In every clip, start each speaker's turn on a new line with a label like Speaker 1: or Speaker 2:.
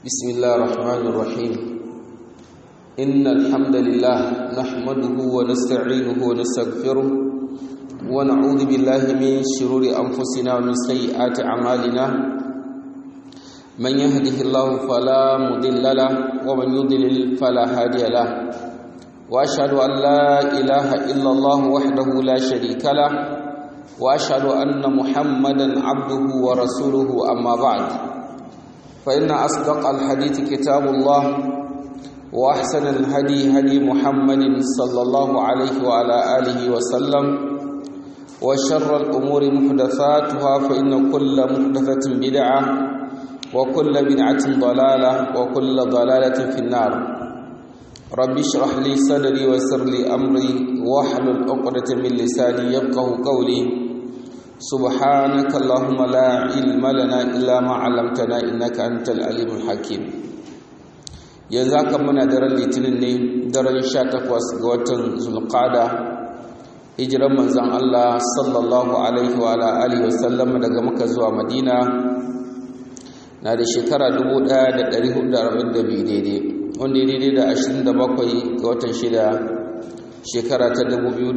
Speaker 1: بسم الله الرحمن الرحيم إن الحمد لله نحمده ونستعينه ونستغفره ونعوذ بالله من شرور أنفسنا ومن سيئات أعمالنا من يهده الله فلا مضل له ومن يضلل فلا هادي له وأشهد أن لا إله إلا الله وحده لا شريك له وأشهد أن محمدا عبده ورسوله أما بعد فإن أصدق الحديث كتاب الله وأحسن الهدي هدي محمد صلى الله عليه وعلى آله وسلم وشر الأمور محدثاتها فإن كل محدثة بدعة وكل بدعة ضلالة وكل ضلالة في النار رب اشرح لي صدري ويسر لي أمري واحلل عقدة من لساني يفقه قولي سبحانك اللهم لا علم لنا إلا ما علمتنا إنك أنت العليم الحكيم yanzu haka muna daren litinin ne daren sha takwas ga watan zulqada hijiran manzon Allah sallallahu alaihi wa alihi wasallam daga maka zuwa madina na da shekara 1442 daidai wanda daidai da 27 ga watan shida shekara ta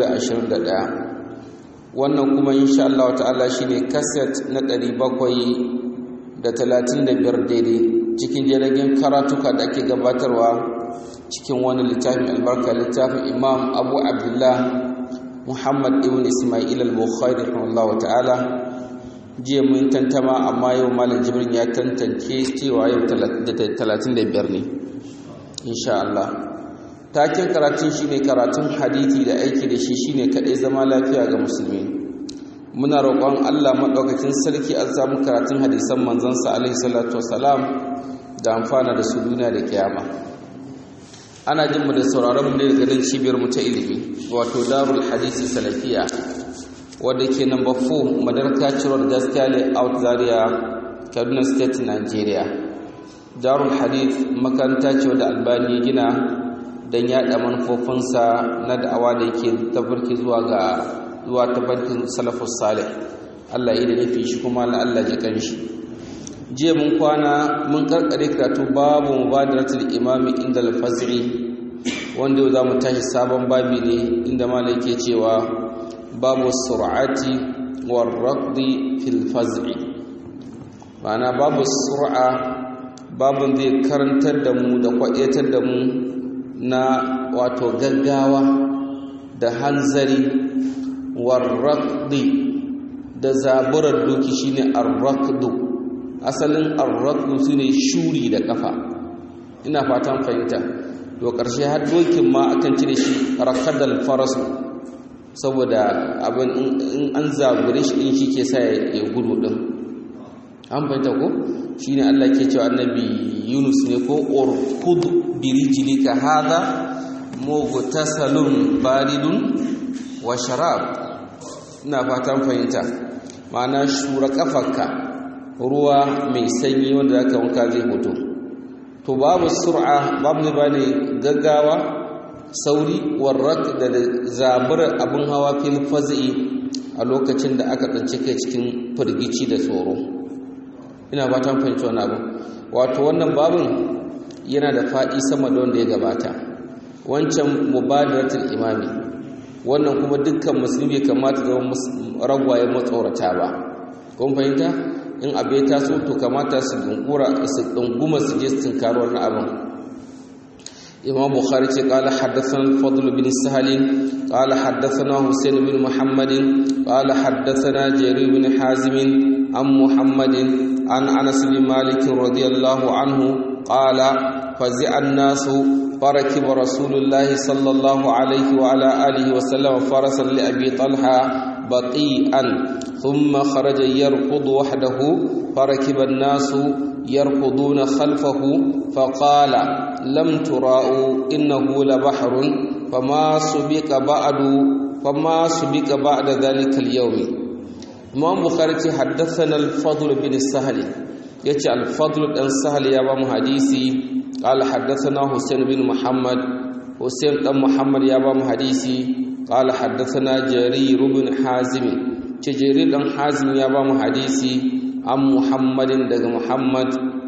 Speaker 1: 2021 wannan kuma insha Allah ta'ala shine kaset na 735 daidai cikin jiragen karatuka da ake gabatarwa cikin wani littafin albarka littafin Imam Abu Abdullah Muhammad ibn Ismail al-Bukhari rahimahullahu ta'ala jiya mun tantama amma yau malam Jibrin ya tantance cewa yau 35 ne insha Allah taken karatun shine karatun hadisi da aiki da shi shine kadai zama lafiya ga musulmi muna roƙon Allah madaukakin sarki a samu karatun hadisan manzon sa alaihi salatu wassalam da amfana da su duniya da kiyama ana jin mu da sauraron mu ne daga nan cibiyar mu ta ilimi wato darul hadisi salafiya wadda ke number 4 madarka cirwar gaskiya ne out zaria kaduna state nigeria darul hadith makaranta ce wadda albani gina don yaɗa manufofinsa na da'awa da yake tafarki zuwa ga zuwa tafarkin salafus salih Allah yi da nufi shi kuma na Allah ji kanshi jiya mun kwana mun karkare karatu babu mubadaratul imami inda al-faz'i wanda za mu tashi sabon babi ne inda malai ke cewa babu sur'ati war raqdi fil faz'i ma'ana babu sur'a babun zai karantar da mu da kwaɗetar da mu na wato gaggawa da hanzari warraqdi da zaburar doki shine arraqdu asalin arraqdu shine shuri da kafa ina fatan fahimta to karshe har dokin ma akan cire shi raqadal faras saboda abin in an zabure shi din shike sa ya gudu din an fahimta ko shine Allah ke cewa annabi Yunus ne ko urkud birijlika hadha mughtasalun baridun wa sharab ina fatan fahimta ma'ana shura kafarka ruwa mai sanyi wanda zaka wanka zai fito to babu sur'a babu ne bane gaggawa sauri warrak da zabura abun hawa fil fazi a lokacin da aka tsince kai cikin firgici da tsoro ina fatan fahimci wannan abu wato wannan babin yana da faɗi sama da wanda ya gabata wancan mubadaratul imami wannan kuma dukkan musulmi kamata zama ragwayen matsorata ba kun fahimta in abu ya taso to kamata su dunkura su dunguma su je su tinkari wannan abin imam bukhari ce qala haddathana al-fadl bin sahal qala haddathana husayn bin muhammad qala haddathana jarir bin hazim an muhammadin an anas bin malik radiyallahu anhu qala fazi'a an-nasu فركب رسول الله صلى الله عليه وعلى آله وسلم فرسا لأبي طلحة بطيئا ثم خرج يركض وحده فركب الناس يركضون خلفه فقال لم تراءوا إنه لبحر فما سبق بعد فما سبق بعد ذلك اليوم إمام بخاري حدثنا الفضل بن السهل يتي الفضل بن السهل يا حديثي قال حدثنا حسين بن محمد حسين بن محمد يا بام حديثي قال حدثنا جرير بن حازم جرير بن حازم يا بام حديثي عن محمد دغ محمد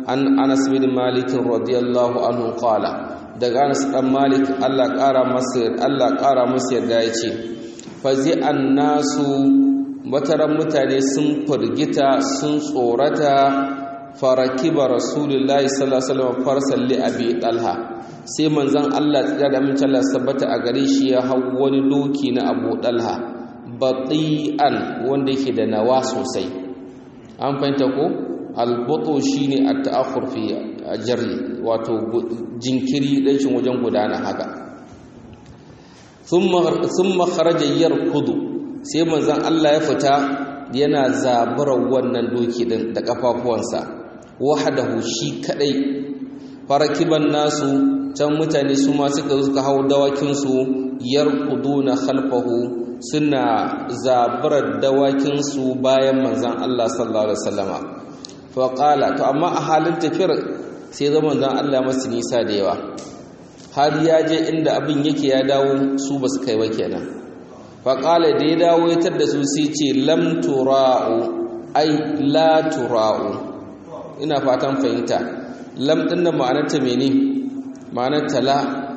Speaker 1: an Anas bin Malik radiyallahu anhu qala daga Anas dan Malik Allah ƙara masa Allah ƙara masa yarda yace fazi annasu wataran mutane sun firgita sun tsorata farakiba rasulullahi sallallahu alaihi wasallam farsalli abi talha sai manzon Allah tsira da amincin Allah sabbata a gare shi ya hau wani doki na Abu Dalha bati'an wanda yake da nawa sosai an fahimta ko albutu shine at-ta'akhur fi jarri wato jinkiri dan shin wajen gudana haka thumma thumma kharaja yarkudu sai manzon Allah ya fita yana zaburar wannan doki din da kafafuwansa wahdahu shi kadai farakiban nasu can mutane su ma suka suka hau dawakinsu yarkuduna khalfahu suna zaburar dawakinsu bayan manzan Allah sallallahu alaihi wasallama fa qala to amma a halin tafiyar sai zama manzan Allah masu nisa da yawa har ya je inda abin yake ya dawo su basu kai ba kenan fa qala da ya dawo ya tar da su sai ce lam tura'u ai la tura'u ina fatan fahimta lam din nan ma'anarta menene ma'anar tala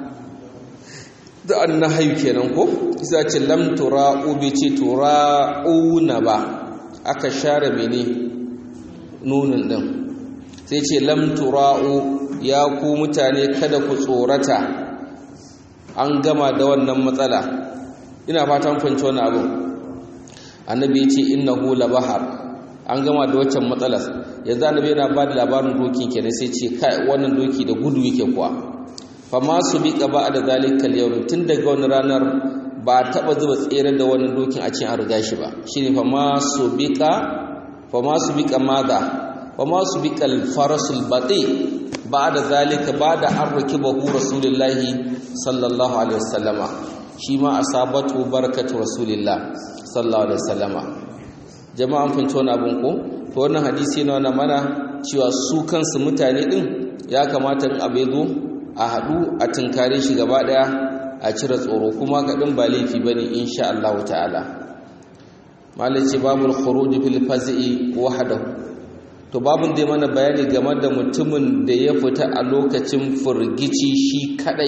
Speaker 1: da an na hayu kenan ko isa ce lam tura'u bai ce tura'una ba aka share mene nunin din sai ce lam tura'u ya ku mutane kada ku tsorata an gama da wannan matsala ina fatan fahimci wani abu annabi ya ce innahu labahar an gama da waccan matsalar yanzu annabi yana ba da labarin dokin kenan sai ce kai wannan doki da gudu yake kuwa fama su bi ba da zalikal yau tun daga wani ranar ba taba zuba tsere da wannan dokin a cikin an riga shi ba shine fama su bika fama su bika maza fama su bika alfarasul bati ba da zalika ba da an rakiba hu rasulullahi sallallahu alaihi wasallama shi ma asabatu barakatu rasulillah sallallahu alaihi wasallama jama'an fahimci wani abin ko to wannan hadisi yana nuna mana cewa su kansu mutane din ya kamata in abu zo a haɗu a tunkare shi gaba ɗaya a cire tsoro kuma kaɗin ba laifi ba ne insha Allah ta'ala malice babul khuruj fil fazi'i wahdahu to babun dai mana bayani game da mutumin da ya fita a lokacin furgici shi kadai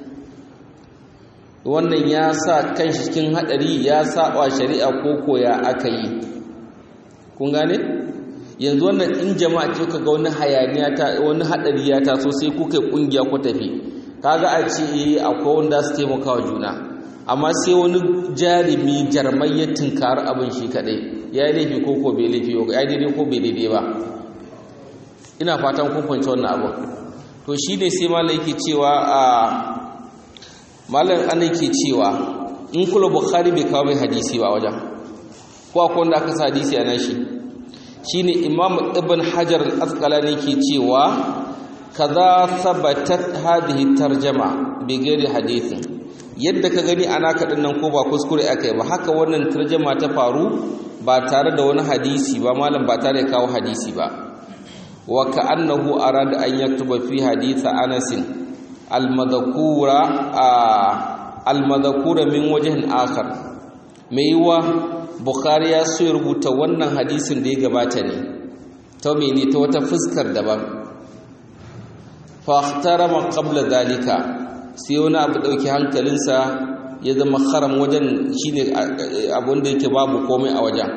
Speaker 1: wannan ya sa kanshi cikin hadari ya saba shari'a ko koya aka yi kun gane yanzu wannan in jama'a ce ka ga wani hayaniya ta wani hadari ya taso sai kuka kungiya ku tafi kaga a ce eh akwai wanda su taimaka wa juna amma sai wani jarumi jarmai ya tunkari abin shi kadai ya yi laifi ko ko bai laifi ba ya daidai ko bai daidai ba ina fatan kun fahimci wannan abin to shi ne sai malam yake cewa a malam ana yake cewa in kula bukhari bai kawo mai hadisi ba wajen ko akwai wanda aka sa hadisi a nashi shine imam ibn hajar al-asqalani ke cewa kaza sabatat hadhihi tarjama bi ghairi hadithin yadda ka gani ana kadin nan ko ba kuskure akai ba haka wannan tarjama ta faru ba tare da wani hadisi ba malam ba tare da kawo hadisi ba wa ka'annahu arada an yaktuba fi hadith Anas al-madhkura al-madhkura min wajhin akhar mai yiwa bukhari ya so ya rubuta wannan hadisin da ya gabata ne ta mene ta wata fuskar daban fa ihtarama qabla dalika sai wani abu dauki hankalinsa ya zama haram wajen shine abun da yake babu komai a wajen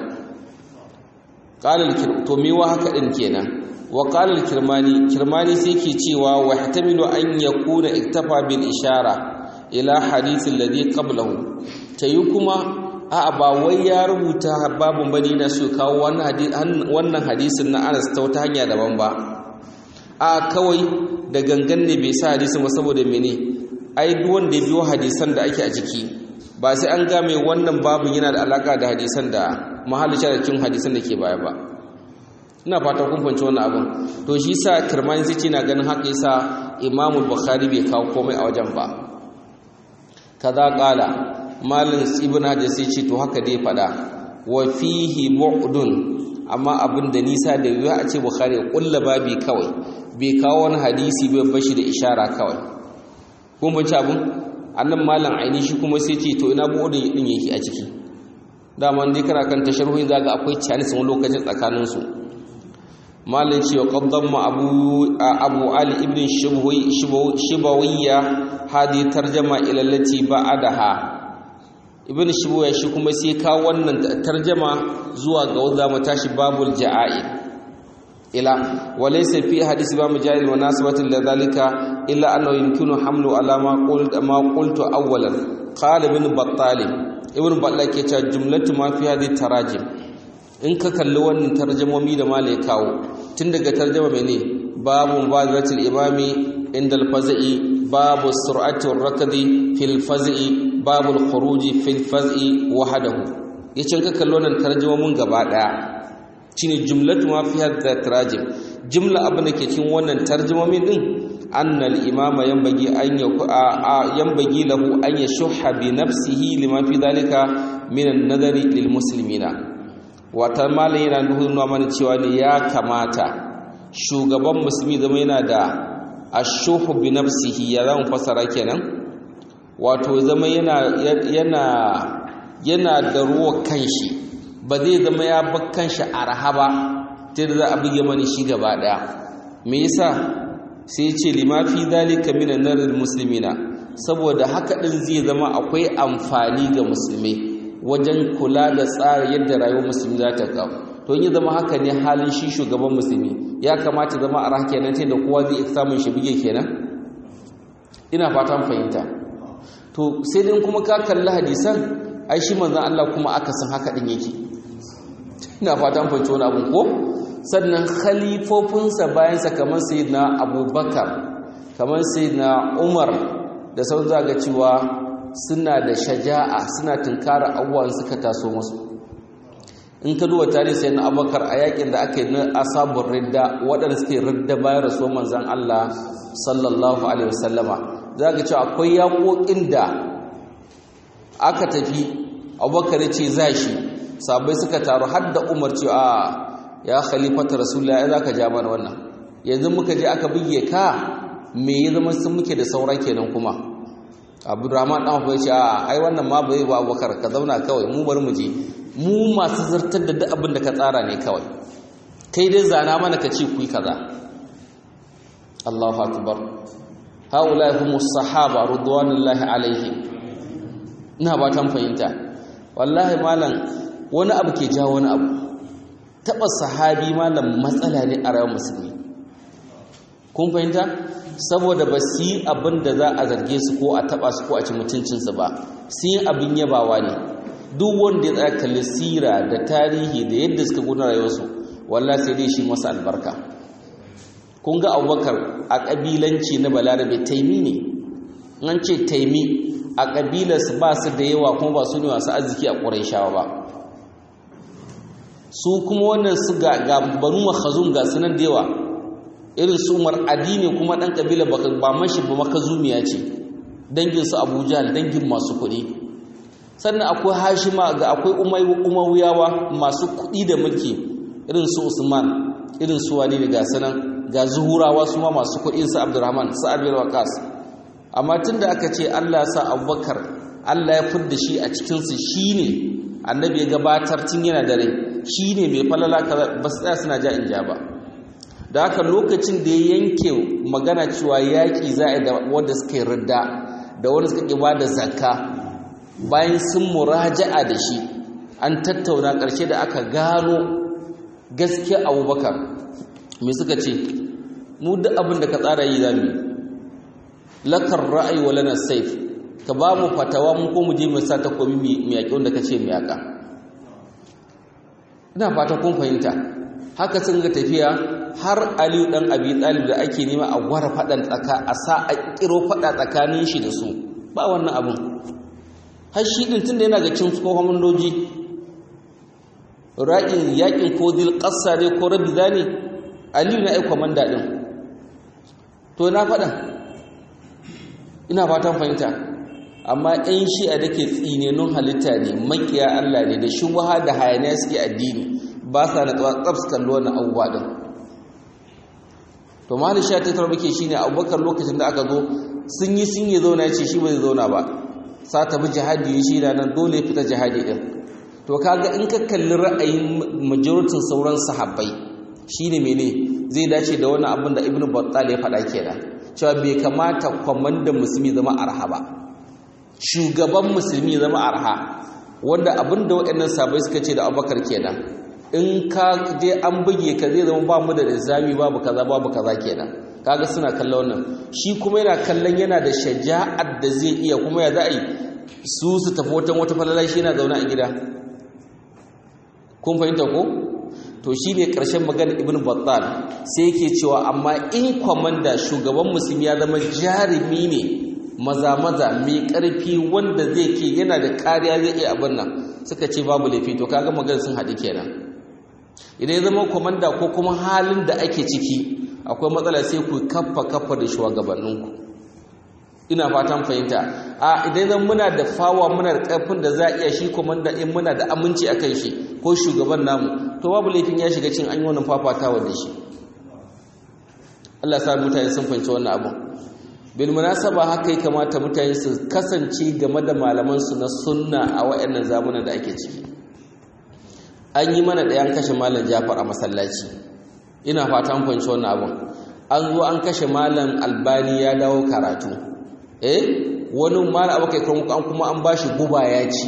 Speaker 1: qala to me wa haka din kenan wa qala kirmani kirmani sai ke cewa wa ihtamilu an yakuna iktafa bil ishara ila hadith alladhi qablahu tayi kuma a'a ba wai ya rubuta babun bane na so kawo wannan hadisin na Anas ta wata hanya daban ba a kawai da gangan ne bai sa hadisin ba saboda mene ai duk wanda ya biyo hadisan da ake a ciki ba sai an ga mai wannan babun yana da alaka da hadisan da mahallin cikin hadisan da ke baya ba ina fata kun fahimci wannan abin to shi sa kirmani sai ce na ganin haka yasa Imam Bukhari bai kawo komai a wajen ba kaza kala malin ibn hajar sai ce to haka dai fada wa fihi bu'dun amma abin da nisa da yiwu a ce bukhari kulla babi kawai bai kawo wani hadisi bai bashi da ishara kawai kun bince abin annan malam aini shi kuma sai ce to ina bu'dun din yake a ciki dama dai kana kan tasharhuhi zaga akwai chinese wani lokacin tsakanin su malin ce wa qaddama abu abu ali ibn shibawiyya hadi tarjama ila allati ba'adaha ibn shibawiyya shi kuma sai ka wannan tarjama zuwa ga wanda mu tashi babul ja'a'i ila walaysa fi hadisi ba mujahid wa nasbatin lidhalika illa annahu yumkinu hamlu ala ma qult ma qultu awwalan qala ibn battal ibn battal ke cewa jumlatu ma fi hadhihi tarajim in ka kalli wannan tarjamomi da malai kawo tun daga tarjama mene babu mubadaratul imami inda al-fazi babu sur'ati ar-rakdi fil fazi babu al-khuruji fil fazi wahdahu yace ka kalli wannan tarjamomin gaba daya shine jumlatu ma fi hadha tarajim jumla abin da ke cikin wannan tarjumomin din annal imama yanbaghi an yanbaghi lahu an yashha bi nafsihi lima fi dhalika min an-nadari lil muslimina wata malin yana nuna mana cewa ne ya kamata shugaban musulmi zama yana da ashuhu bi nafsihi ya zama fasara kenan wato zama yana yana yana da ruwa kanshi ba zai zama ya bar kanshi a rahaba ta da za a buge mani shi gaba daya me yasa sai ce lima fi dalika minan narir muslimina saboda haka din zai zama akwai amfani ga musulmai wajen kula da tsara yadda rayuwar musulmi za ta kawo to yi zama haka ne halin shi shugaban musulmi ya kamata zama a rahake nan da kowa zai samun shi bige kenan ina fatan fahimta to sai dai kuma ka kalli hadisan ai shi manzon Allah kuma aka san haka din yake ina fatan fahimta wani abun ko sannan khalifofinsa bayansa kamar sayyidina abubakar kamar sayyidina umar da sauran zaga cewa suna da shaja'a suna tunkara abubuwan suka taso musu in ka duba tarihi sai na abubakar a yakin da aka yi na asabun ridda waɗanda suke ridda bayan rasuwar manzan Allah sallallahu alaihi wasallama za ka cewa akwai yaƙoƙin da aka tafi abubakar ya ce za shi sabai suka taru har da umar ce a ya khalifata rasulullah ya za ka ja mana wannan yanzu muka je aka buge ka me ya zama sun muke da saura kenan kuma abdurrahman dan abu ya ce a ai wannan ma bai ba abubakar ka zauna kawai mu bar mu je mu masu zartar da duk abin da ka tsara ne kawai kai dai zana mana ka ce ku yi kaza Allahu akbar haula hum sahaba ridwanullahi alaihi ina ba tan fahimta wallahi malam wani abu ke jawo wani abu taba sahabi malam matsala ne a rayuwar musulmi kun fahimta saboda ba su yi abin da za a zarge su ko a taba su ko a ci mutuncinsu ba su yi abin yabawa ne duk wanda ya tsaya kalli sira da tarihi da yadda suka gudanar rayuwarsu wallah sai dai shi masa albarka kun ga abubakar a ƙabilanci na balarabe taimi ne an ce taimi a ƙabilarsu ba su da yawa kuma ba su ne masu arziki a ƙuraishawa ba su kuma wannan su ga banu makhazum ga sunan da yawa irin su umar addini kuma ɗan ƙabila ba mashi ba makazumiya ce danginsu abu jahal dangin masu kuɗi sannan akwai hashima ga akwai umawiyawa masu kuɗi da mulki irin su usman irin su wani da gasanan ga zuhurawa su ma masu kuɗi su abdurrahman su abiyar waqas amma tun da aka ce allah sa abubakar allah ya fidda shi a cikinsu shi ne annabi ya gabatar tun yana da rai shi ne mai falala ba su tsaya suna ja in ja ba da haka lokacin da ya yanke magana cewa yaƙi za a yi da wanda suka yi ridda da wanda suka ƙi ba da zakka bayan sun muraja'a da shi an tattauna ƙarshe da aka gano gaskiya abubakar me suka ce mu duk abin da ka tsara yi zami lakar ra'ayi wa lana saif ka ba mu fatawa mu ko mu je mu sa takobi mu yaƙi wanda ka ce mu yaƙa ina fata kun fahimta haka sun ga tafiya har aliyu dan abi talib da ake nema a gwara faɗan tsaka a sa a kiro faɗa tsakanin shi da su ba wannan abin har shi din tunda yana ga cin tsohon doji ra'in yakin ko dil qassa ne ko rabida ne aliyu na aika manda din to na faɗa ina fatan fahimta amma ɗan shi'a da ke tsinenun halitta ne makiya Allah ne da shubha da hayaniya suke addini ba sa na tsaf kallo wannan abubuwa din to mali sha ta tarbi ke shine abubakar lokacin da aka zo sun yi sun yi zauna ya ce shi ba zai zauna ba sa ta bi jihadi ya shi nan dole fita jihadi din to kaga in ka kalli ra'ayin majoritin sauran sahabbai shine mene zai dace da wannan abin da ibnu battal ya faɗa kenan cewa bai kamata kwamandan musulmi zama arha ba shugaban musulmi zama arha wanda abin da waɗannan sabai suka ce da abubakar kenan in ka je an buge ka zai zama ba mu da rizami babu kaza babu kaza kenan kaga suna kallon wannan shi kuma yana kallon yana da shaja'ar da zai iya kuma ya za a yi su su tafi watan wata falala shi yana zaune a gida kun fahimta ko to shi ne ƙarshen magana ibn battal sai yake cewa amma in kwamanda shugaban musulmi ya zama jarumi ne maza-maza mai ƙarfi wanda zai ke yana da kariya zai iya abin nan suka ce babu laifi to kaga magana sun haɗi kenan idan ya zama kwamanda ko kuma halin da ake ciki akwai matsala sai ku kaffa kaffa da shugabanninku ina fatan fahimta a idan zan muna da fawa muna da ƙarfin da za a iya shi komanda in muna da aminci a kan shi ko shugaban namu to babu laifin ya shiga cin an yi wannan fafatawa da shi Allah sa mutane sun fahimci wannan abin bil munasaba haka ya kamata mutane su kasance game da malaman su na sunna a wayannan zamanin da ake ciki an yi mana ɗayan kashe malam Jafar a masallaci ina fatan fahimci wannan abin an zo an kashe malam Albani ya dawo karatu eh wani mara abu kai an kuma an bashi guba ya ci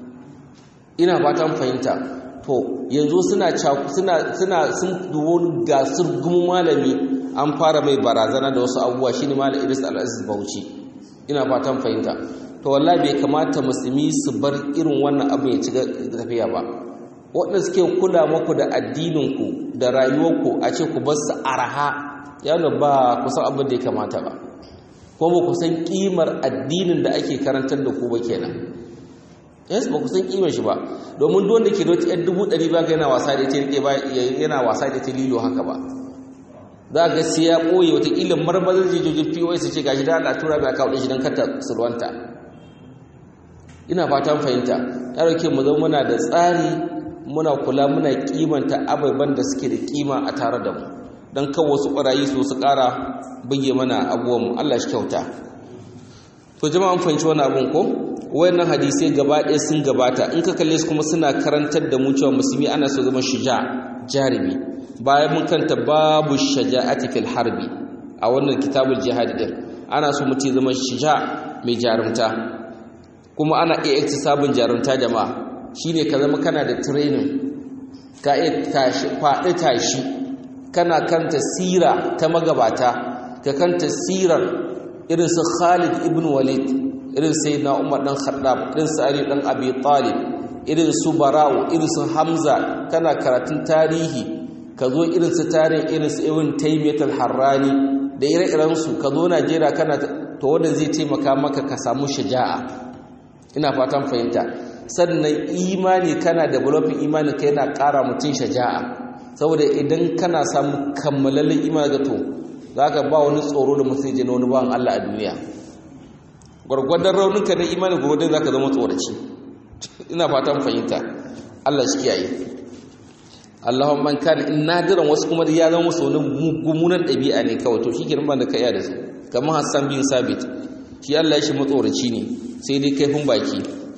Speaker 1: ina fatan fahimta to yanzu suna suna suna sun duwo gasar gumu malami an fara mai barazana da wasu abubuwa shine malam Idris Al-Aziz Bauchi ina fatan fahimta to wallahi bai kamata musulmi su bar irin wannan abu ya ci tafiya ba waɗanda suke kula muku da addininku da rayuwarku a ce ku bar su araha yana ba kusan abin da ya kamata ba ko ba ku san kimar addinin da ake karantar da ku ba kenan yes ba ku san kimar shi ba domin duk wanda ke da wata dubu ɗari ba yana wasa da ita rike ba yana wasa da ita lilo haka ba za ga sai ya ɓoye wata ilin marmazin jijojin pos ce gashi da Allah tura mai akawo shi don kata sulwanta ina fatan fahimta ya rauke mu zama muna da tsari muna kula muna kimanta ababen da suke da kima a tare da mu don kan wasu ɓarayi su su ƙara buge mana abuwanmu Allah shi kyauta to jama'an fahimci wani abun ko wayannan hadisai gaba ɗaya sun gabata in ka kalle su kuma suna karantar da mu cewa musulmi ana so zama shuja jarumi bayan mun kanta babu shaja'ati fil harbi a wannan kitabul jihad din ana so mutum zama shuja mai jarumta kuma ana iya iktisabin jarumta jama'a shine ka zama kana da training ka iya tashi faɗi tashi kana kanta sira ta magabata ka kanta sirar irin su Khalid ibn Walid irin sayyidina Umar dan Khattab irin su Ali dan Abi Talib irin su Bara'u irin su Hamza kana karatun tarihi ka zo irin su tarihin irin su Ibn Taymiyyah al-Harrani da ire-iren su ka zo Najeriya kana to wanda zai taimaka maka ka samu shaja'a ina fatan fahimta sannan imani kana developing imani kai yana ƙara mutum shaja'a saboda idan kana samu kammalallen imani ga to za ka ba wani tsoro da mutum je na wani bawan Allah a duniya gwargwadon rauninka na imani gwargwadon za ka zama tsoraci ina fatan fahimta Allah shi kiyaye Allahun man kan in nadiran wasu kuma ya zama musu wani mummunan ɗabi'a ne kawai to shi ke ban da ka iya da su kamar Hassan bin Sabit shi Allah shi matsoraci ne sai dai kaifin baki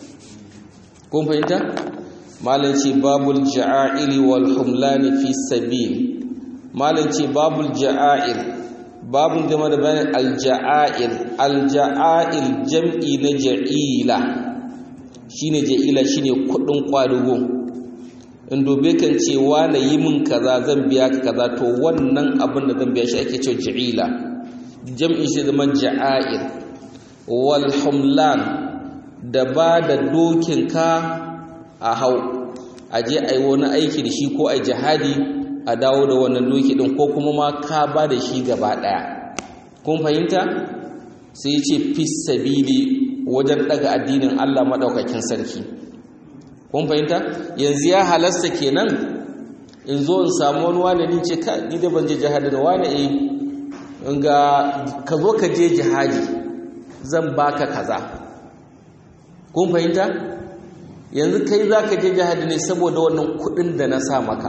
Speaker 1: kun fahimta malam ce babul ja'aili wal humlani fi sabil malam ce babul ja'ail babun game da bayanin alja'ail alja'ail jam'i na ja'ila shine ja'ila shine kudin kwadugo in dobe kan ce na yi min kaza zan biya ka kaza to wannan abin da zan biya shi ake cewa ja'ila jam'i shi zama ja'ail wal humlan da ba da dokin ka a hau a je a yi wani aiki da shi ko a jihadi a dawo da wannan doki din ko kuma ma ka ba da shi gaba daya kun fahimta sai ya ce fis sabili wajen daga addinin Allah madaukakin sarki kun fahimta yanzu ya halasta kenan in zo in samu wani wani ni ce ka ni da ban je jihadi da wani eh in ga ka zo ka je jihadi zan baka kaza kun fahimta yanzu kai za ka je jihadi ne saboda wannan kudin da na sa maka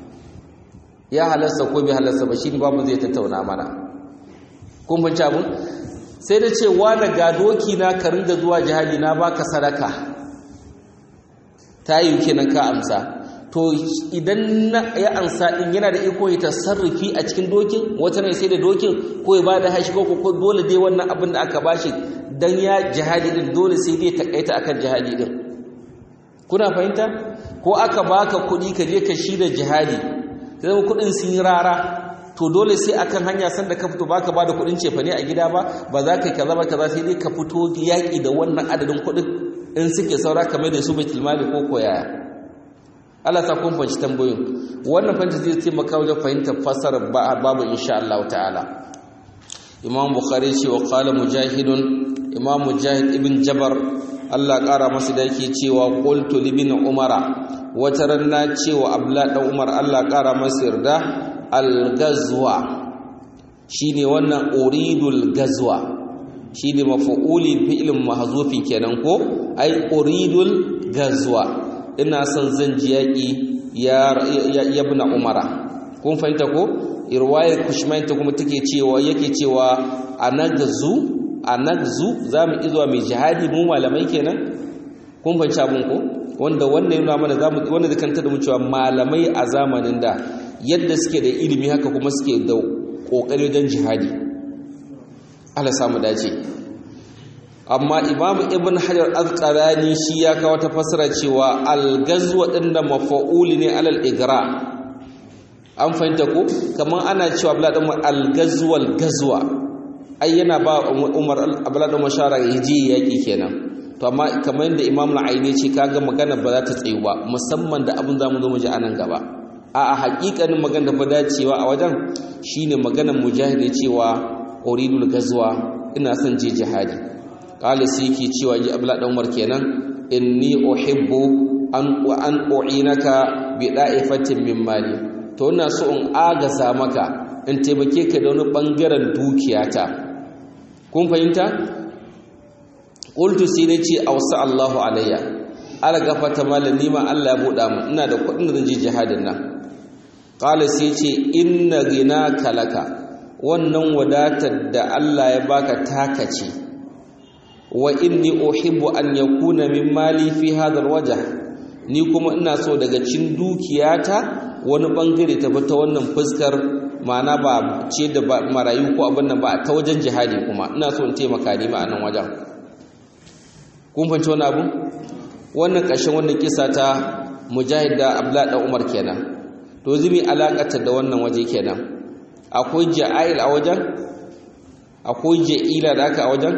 Speaker 1: ya halasta ko bai halasta ba shi babu zai tattauna mana kun fahimci abun sai da ce wani ga doki na ka ringa zuwa jihadi na baka sadaka ta yi kenan ka amsa to idan ya ansa din yana da iko ya tasarrufi a cikin dokin wata ne sai da dokin ko ya bada hashi ko ko dole dai wannan abin da aka bashi dan ya jihadi din dole sai dai takaita akan jihadi din kuna fahimta ko aka baka kuɗi ka je ka shi da jihadi sai kuɗin sun yi rara to dole sai akan hanya sanda ka fito baka bada kuɗin cefane a gida ba ba za ka kaza ba kaza sai dai ka fito yaƙi da wannan adadin kuɗin in suke saura kamar da su baitul mali ko koyaya Allah ta kun fahimci tambayoyin wannan fahimta zai taimaka wajen fahimtar fasarar babu insha Allah ta'ala Imam Bukhari ce wa qala mujahidun Imam Mujahid ibn Jabar Allah ƙara masa da yake cewa qultu li ibn Umara wata ranna cewa Abdullah dan Umar Allah ƙara masa yarda al-ghazwa shine wannan uridul ghazwa shine maf'uli fi'lin mahzufin kenan ko ai uridul ghazwa ina son zan ji yaƙi ya yabna umara kun fahimta ko irwayar kushmainta kuma take cewa yake cewa anagzu anagzu zamu izuwa mai jihadi mu malamai kenan kun fahimci abun ko wanda wannan yana mana zamu wanda da kanta da mu cewa malamai a zamanin da yadda suke da ilimi haka kuma suke da kokari wajen jihadi Allah samu dace amma imamu ibn hajar azqalani shi ya kawo ta fasara cewa al-gazwa din da mafa'uli ne alal igra an fahimta ko kamar ana cewa abla dan al-gazwal gazwa ai yana ba umar abla dan mashara yaji yaki kenan to amma kamar yadda imam al-aini ce kaga magana ba za ta tsayu ba musamman da abin zamu zo mu ji anan gaba a a hakikanin magana ba dacewa a wajen shine maganar mujahid cewa uridul gazwa ina son je jihadi qala sai yake cewa ji abla dan umar kenan inni uhibbu an wa an u'inaka bi da'ifatin min mali to ina so in agaza maka in taimake ka da wani bangaren dukiyata kun fahimta qultu sai ne ce awsa Allahu alayya ala gafata malan nima Allah ya buɗa mu ina da kuɗin da zan je jihadin nan qala sai ce inna ghinaka laka wannan wadatar da Allah ya baka taka ce wa inni uhibbu an yakuna min mali fi hadha alwajh ni kuma ina so daga cin dukiyata wani bangare ta ta wannan fuskar ma'ana ba ce da marayu ko abin nan ba ta wajen jihadi kuma ina so in taimaka ni ma anan wajen kun fahimci wani abu wannan ƙarshen wannan kisa ta mujahid da abdullahi dan umar kenan to zumi alakata da wannan waje kenan akwai ja'il a wajen akwai ja'ila da aka a wajen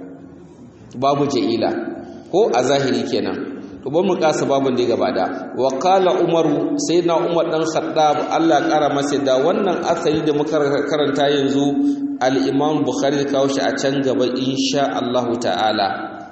Speaker 1: babu ja'ila ko a zahiri kenan to ban mu kasa babun da gaba da wa qala umaru sayyidina umar dan khattab Allah kara masa da wannan asali da muka karanta yanzu al-imam bukhari kawo shi a can gaba insha Allah ta'ala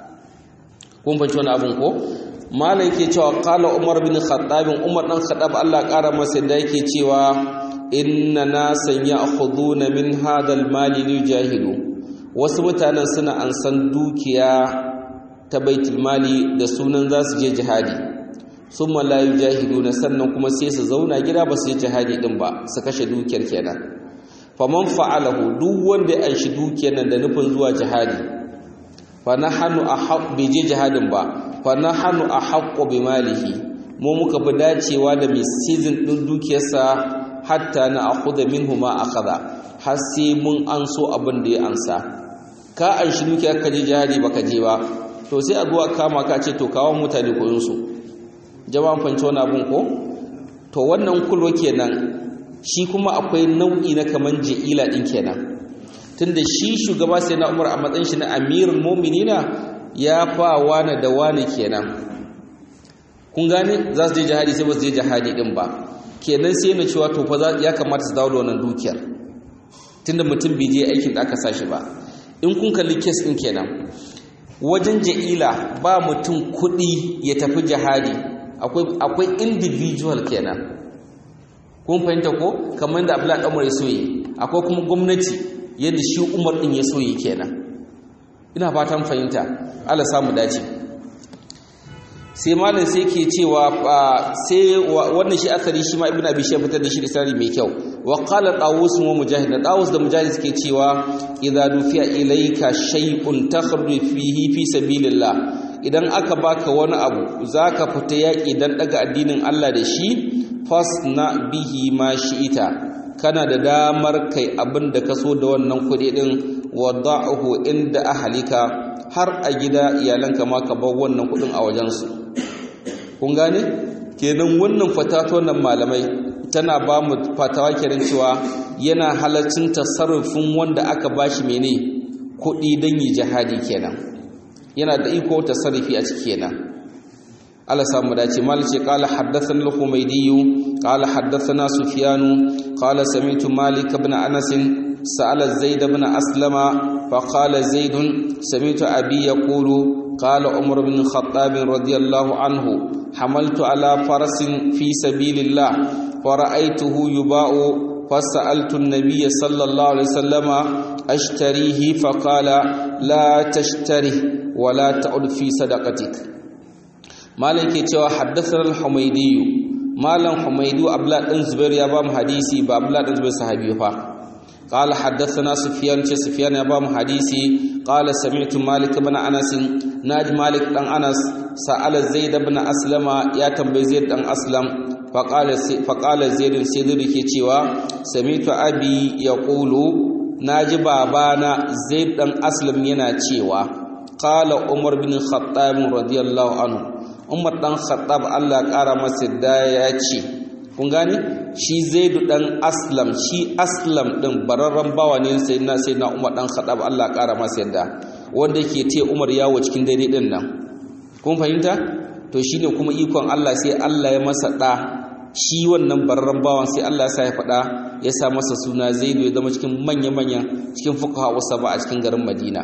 Speaker 1: kun fahimci wannan abun ko malai yake cewa qala umar bin khattab umar dan khattab Allah kara masa da yake cewa inna nasan ya'khuduna min hadal mali lijahidu wasu mutanen suna ansan dukiya ta baitul mali da sunan za su je jihadi summa la yujahiduna sannan kuma sai su zauna gida ba su je jihadi din ba su kashe dukiyar kenan faman fa'alahu duk wanda ya anshi dukiyar nan da nufin zuwa jihadi fa nahnu ahq bi je jihadin ba fa nahnu ahq bi malihi mu muka fi dacewa da mai season din dukiyarsa hatta na akhudha minhu ma akhadha har sai mun anso abin da ya ansa ka an shi duki aka je jihadi baka je ba to sai a zuwa kama ka ce to kawo mutane koyon su jama'an fanci wani abun ko to wannan kulwa kenan shi kuma akwai nau'i na kaman ja'ila din kenan tunda shi shugaba sai na umar a matsayin shi na amirul mu'minina ya fa wani da wani kenan kun gane za su je jihadi sai ba su je jihadi din ba kenan sai na cewa to fa ya kamata su dawo da wannan dukiyar tunda mutum bai je aikin da aka sashi ba in kun kalli kes din kenan wajen ja'ila ba mutum kuɗi ya tafi jihadi akwai akwai individual kenan kun fahimta ko kamar da Abdullahi Umar ya soye akwai kuma gwamnati yadda shi Umar din ya soye kenan ina fatan fahimta Allah samu dace sai malam sai ke cewa sai wannan shi asali shi ma ibnu abi shayh fitar da shi da sarari mai kyau wa qala tawus wa mujahid da tawus da mujahid suke cewa idza dufiya ilayka shay'un takhruju fihi fi sabilillah idan aka baka wani abu zaka fita yaki dan daga addinin Allah da shi fasna bihi ma shi'ita kana da damar kai abin da ka so da wannan kuɗi din wada'uhu inda ahlika har a gida iyalanka ma ka bar wannan kuɗin a wajensu kun gane kenan wannan fatawa wannan malamai tana ba mu fatawa kenan cewa yana halaccin tasarrufin wanda aka bashi mene kuɗi don yi jihadi kenan yana da iko tasarrufi a ciki kenan Allah samu dace malice qala haddathana al-humaydi qala haddathana sufyan qala sami'tu malik ibn anas sa'ala zaid ibn aslama fa qala zaid sami'tu abi yaqulu qala umar ibn khattab radiyallahu anhu حملت على فرس في سبيل الله فرأيته يباع فسألت النبي صلى الله عليه وسلم أشتريه فقال لا تشتره ولا تعد في صدقتك مالك يتوى حدثنا الحميدي مالن حميدي أبلا بن زبير يا بام حديثي بأبلا بن زبير صحابي فا قال حدثنا سفيان سفيان يا بام حديثي قال سمعت مالك بن أنس ناج مالك بن أنس سأل زيد بن أسلم يا تنبي زيد بن أسلم فقال فقال زيد سيد ke cewa samitu abi yaqulu naji babana zaid dan aslam yana cewa qala umar bin khattab radiyallahu anhu umar dan khattab Allah kara masa da ya ce kun gane shi zaidu dan aslam shi aslam din bararran bawa ne sayyidina sayyidina umar dan khattab Allah kara masa yadda wanda yake ce umar yawo cikin dare din nan kun fahimta to shine kuma ikon Allah sai Allah ya masa da shi wannan bararren bawan sai Allah ya sa ya faɗa ya sa masa suna Zaidu ya zama cikin manya-manya cikin fuqaha usaba a cikin garin Madina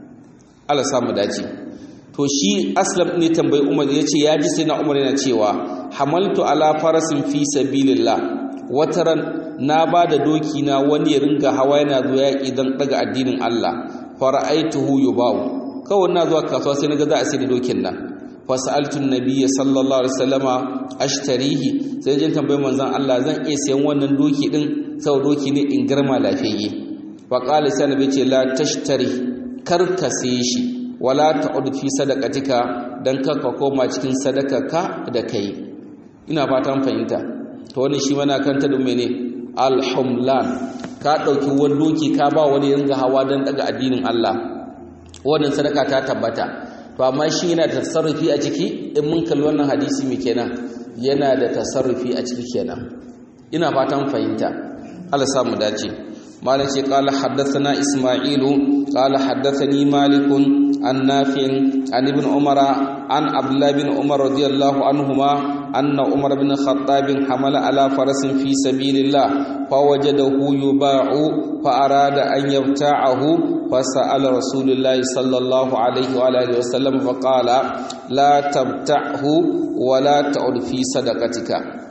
Speaker 1: Allah sa mu dace to shi Aslam ne tambayi Umar ya ce ya ji sai na Umar yana cewa hamaltu ala farasin fi sabilillah wataran na ba da doki na wani ya ringa hawa yana zuwa yaƙi don daga addinin Allah fara'aituhu yubawu kawai na zuwa kasuwa sai naga za a sai da dokin nan fasaltu nabiyya sallallahu alaihi wasallama ashtarihi sai jin tambayar manzon Allah zan iya sayan wannan doki din sau doki ne in girma lafiyayye fa qala sai nabi ce la tashtari kar ka saye shi wala ta'ud fi sadaqatika dan ka ka koma cikin sadakarka da kai ina fatan fahimta to wannan shi mana kanta da mene alhumlan ka dauki wani doki ka ba wani yanga hawa dan daga addinin Allah wannan sadaka ta tabbata to amma shi yana da tasarrufi a ciki in mun kalli wannan hadisi mai kenan yana da tasarrufi a ciki kenan ina fatan fahimta Allah sa mu dace malam ce qala haddathana isma'ilu qala haddathani malikun an nafi'in an ibn umara an abdullah bin umar radiyallahu anhuma anna umar bin khattab hamala ala farasin fi sabilillah fawajadahu yuba'u fa arada an yabta'ahu فسأل رسول الله صلى الله عليه وآله وسلم فقال لا تبتعه ولا تعد في صدقتك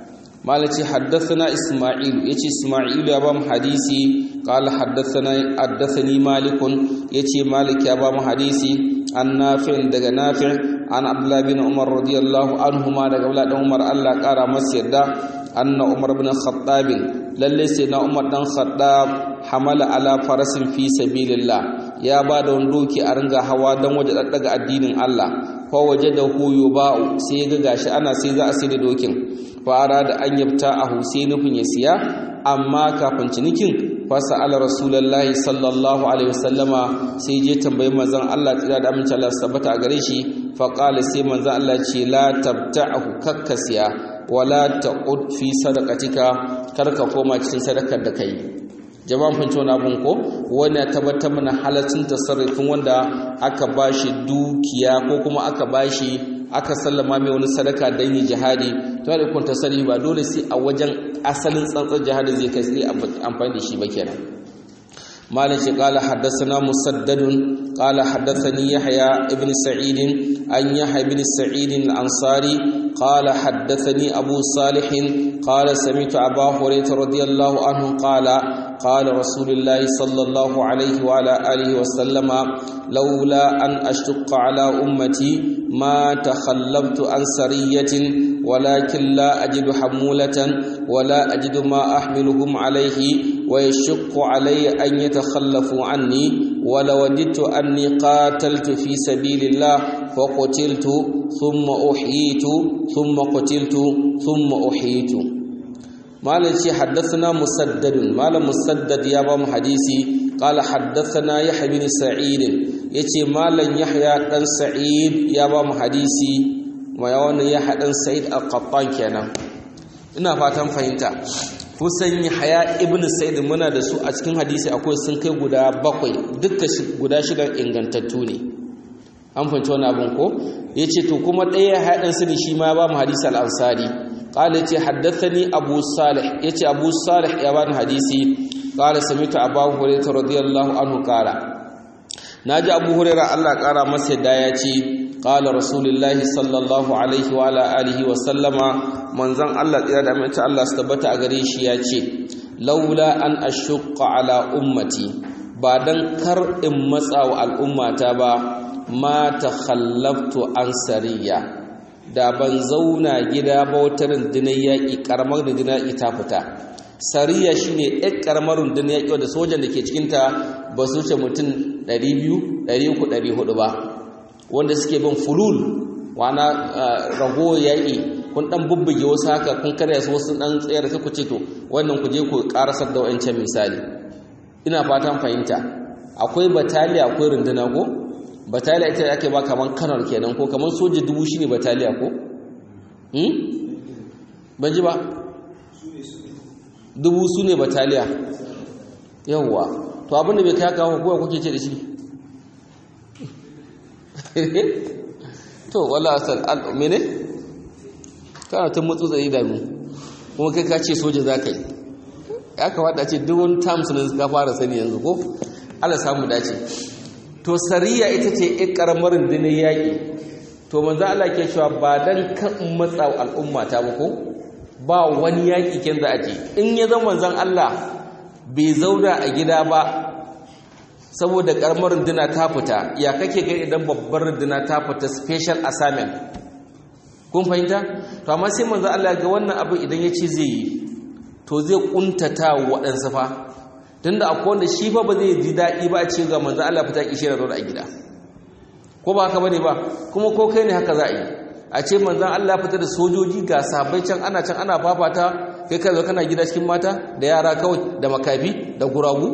Speaker 1: مالتي حدثنا إسماعيل يتي إسماعيل يا بام حديثي قال حدثنا حدثني مالك يتي مالك يا بام حديثي عن نافع دغ نافع عن عبد الله بن عمر رضي الله عنهما دغ عبد الله عمر الله قال مسيدا أن عمر بن الخطاب lalle sai na umar dan khattab hamala ala farasin fi sabilillah ya ba da wani doki a ringa hawa dan waje daddaga addinin Allah fa waje da huyu ba'u sai ya ga gashi ana sai za a sai da dokin fara da an yabta a sai nufin ya siya amma kafin cinikin fasa ala rasulullahi sallallahu alaihi wasallama sai je tambayi manzon Allah tsira da amince Allah tabbata a gare shi fa qala sai manzon Allah ce la tabta'u kakkasiya wala ta'ud fi sadaqatika karka koma cikin sadakar da kai jama'an fahimci wani abun ko wani ya tabbatar mana halaccin tasarrufin wanda aka bashi dukiya ko kuma aka bashi aka sallama mai wani sadaka don yi jihadi to da kun tasarrufi ba dole sai a wajen asalin tsantsar jihadi zai kai sai amfani da shi ba kenan مالك قال حدثنا مسدد قال حدثني يحيى ابن سعيد عن يحيى بن سعيد الأنصاري قال حدثني أبو صالح قال سمعت أبا هريرة رضي الله عنه قال قال رسول الله صلى الله عليه وعلى آله وسلم لولا أن أشق على أمتي ما تخلفت عن سرية ولكن لا أجد حمولة ولا أجد ما أحملهم عليه ويشق علي أن يتخلفوا عني ولوددت أني قاتلت في سبيل الله فقتلت ثم أحييت ثم قتلت ثم أحييت مالك حدثنا مسدد مال مسدد يا بام حديثي قال حدثنا يحيى بن سعيد يتي مال يحيى بن سعيد يا بام حديثي ما يوان يحيى بن سعيد القطان kenan ina fatan fahimta kusan Yahya ibn Sa'id muna da su a cikin hadisi akwai sun kai guda bakwai dukkan guda shida ingantattu ne an fahimci wani abin ko yace to kuma ɗaya haɗin su ne shi ma ba mu hadisi al-Ansari qala yace haddathani Abu Salih yace Abu Salih ya bani hadisi qala sami'tu Abu Hurairah radiyallahu anhu qala naji Abu Hurairah Allah ƙara masa da yace qala rasulullahi sallallahu alaihi wa ala alihi wa sallama manzon Allah tsira da amince Allah su tabbata a gare shi ya ce laula an ashqa ala ummati ba dan kar in matsa wa al'ummata ba ma takhallaftu an sariya da ban zauna gida ba wata rundunar yaƙi ƙaramar rundunar yaƙi ta fita sariya shine ɗan ƙaramar rundunar yaƙi wadda sojan da ke cikinta ba su wuce mutum 200 300 400 ba wanda suke bin fulul wana rago yaƙi kun dan bubbuge wasu haka kun karya su wasu dan tsayar sai ku ce to wannan ku je ku karasar da wancan misali ina fatan fahimta akwai bataliya akwai runduna ko bataliya ita ake ba kaman kanar kenan ko kaman soja dubu shine bataliya ko hmm ban ji ba dubu su ne bataliya yawwa to abin da bai kai haka ko kuke ce da shi to wala asal al mene kana ta mutsu tsaye da mu kuma kai ka ce soja za ka yi ya kamata ce duk wani terms ne ka fara sani yanzu ko ala samu dace to sariya ita ce in karamar rundunar yaƙi to manzo Allah ke cewa ba dan kan matsa al'umma ta ba ko ba wani yaƙi ken za a je in ya zama manzon Allah bai zauna a gida ba saboda karamar runduna ta fita ya kake ga idan babbar runduna ta fita special assignment kun fahimta to amma sai manzo Allah ga wannan abin idan ya ce zai yi to zai kuntata waɗansu fa tunda akwai wanda shi fa ba zai ji daɗi ba a ce ga manzo Allah fita kishi da zaune a gida ko ba haka bane ba kuma ko kai ne haka za a yi a ce manzon Allah fita da sojoji ga sabai can ana can ana fafata kai ka zo kana gida cikin mata da yara kawai da makafi da guragu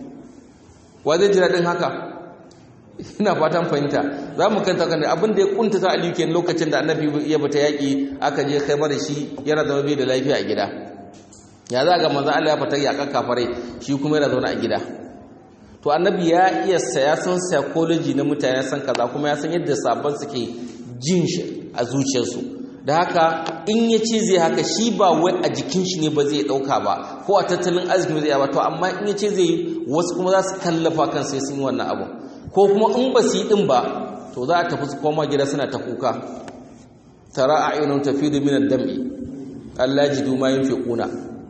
Speaker 1: wa zai ji daɗin haka ina fatan fahimta za mu kanta kan abin da ya kuntata aliyu kenan lokacin da annabi ya bata yaƙi aka je kai mara shi yana zama bai da lafiya a gida ya za ga manzo Allah ya fita yaƙan kafare shi kuma yana zaune a gida to annabi ya iya saya san psychology na mutane san kaza kuma ya san yadda sabon suke jin shi a zuciyarsu da haka in ya ce zai haka shi ba wai a jikin shi ne ba zai ɗauka ba ko a tattalin arziki zai ba to amma in ya ce zai wasu kuma za su kallafa kan sai sun yi wannan abu ko kuma in ba su yi ɗin ba to za a tafi su koma gida suna ta kuka tara a ainihin tafi da minar dam'i allah ji duma yin fi ƙuna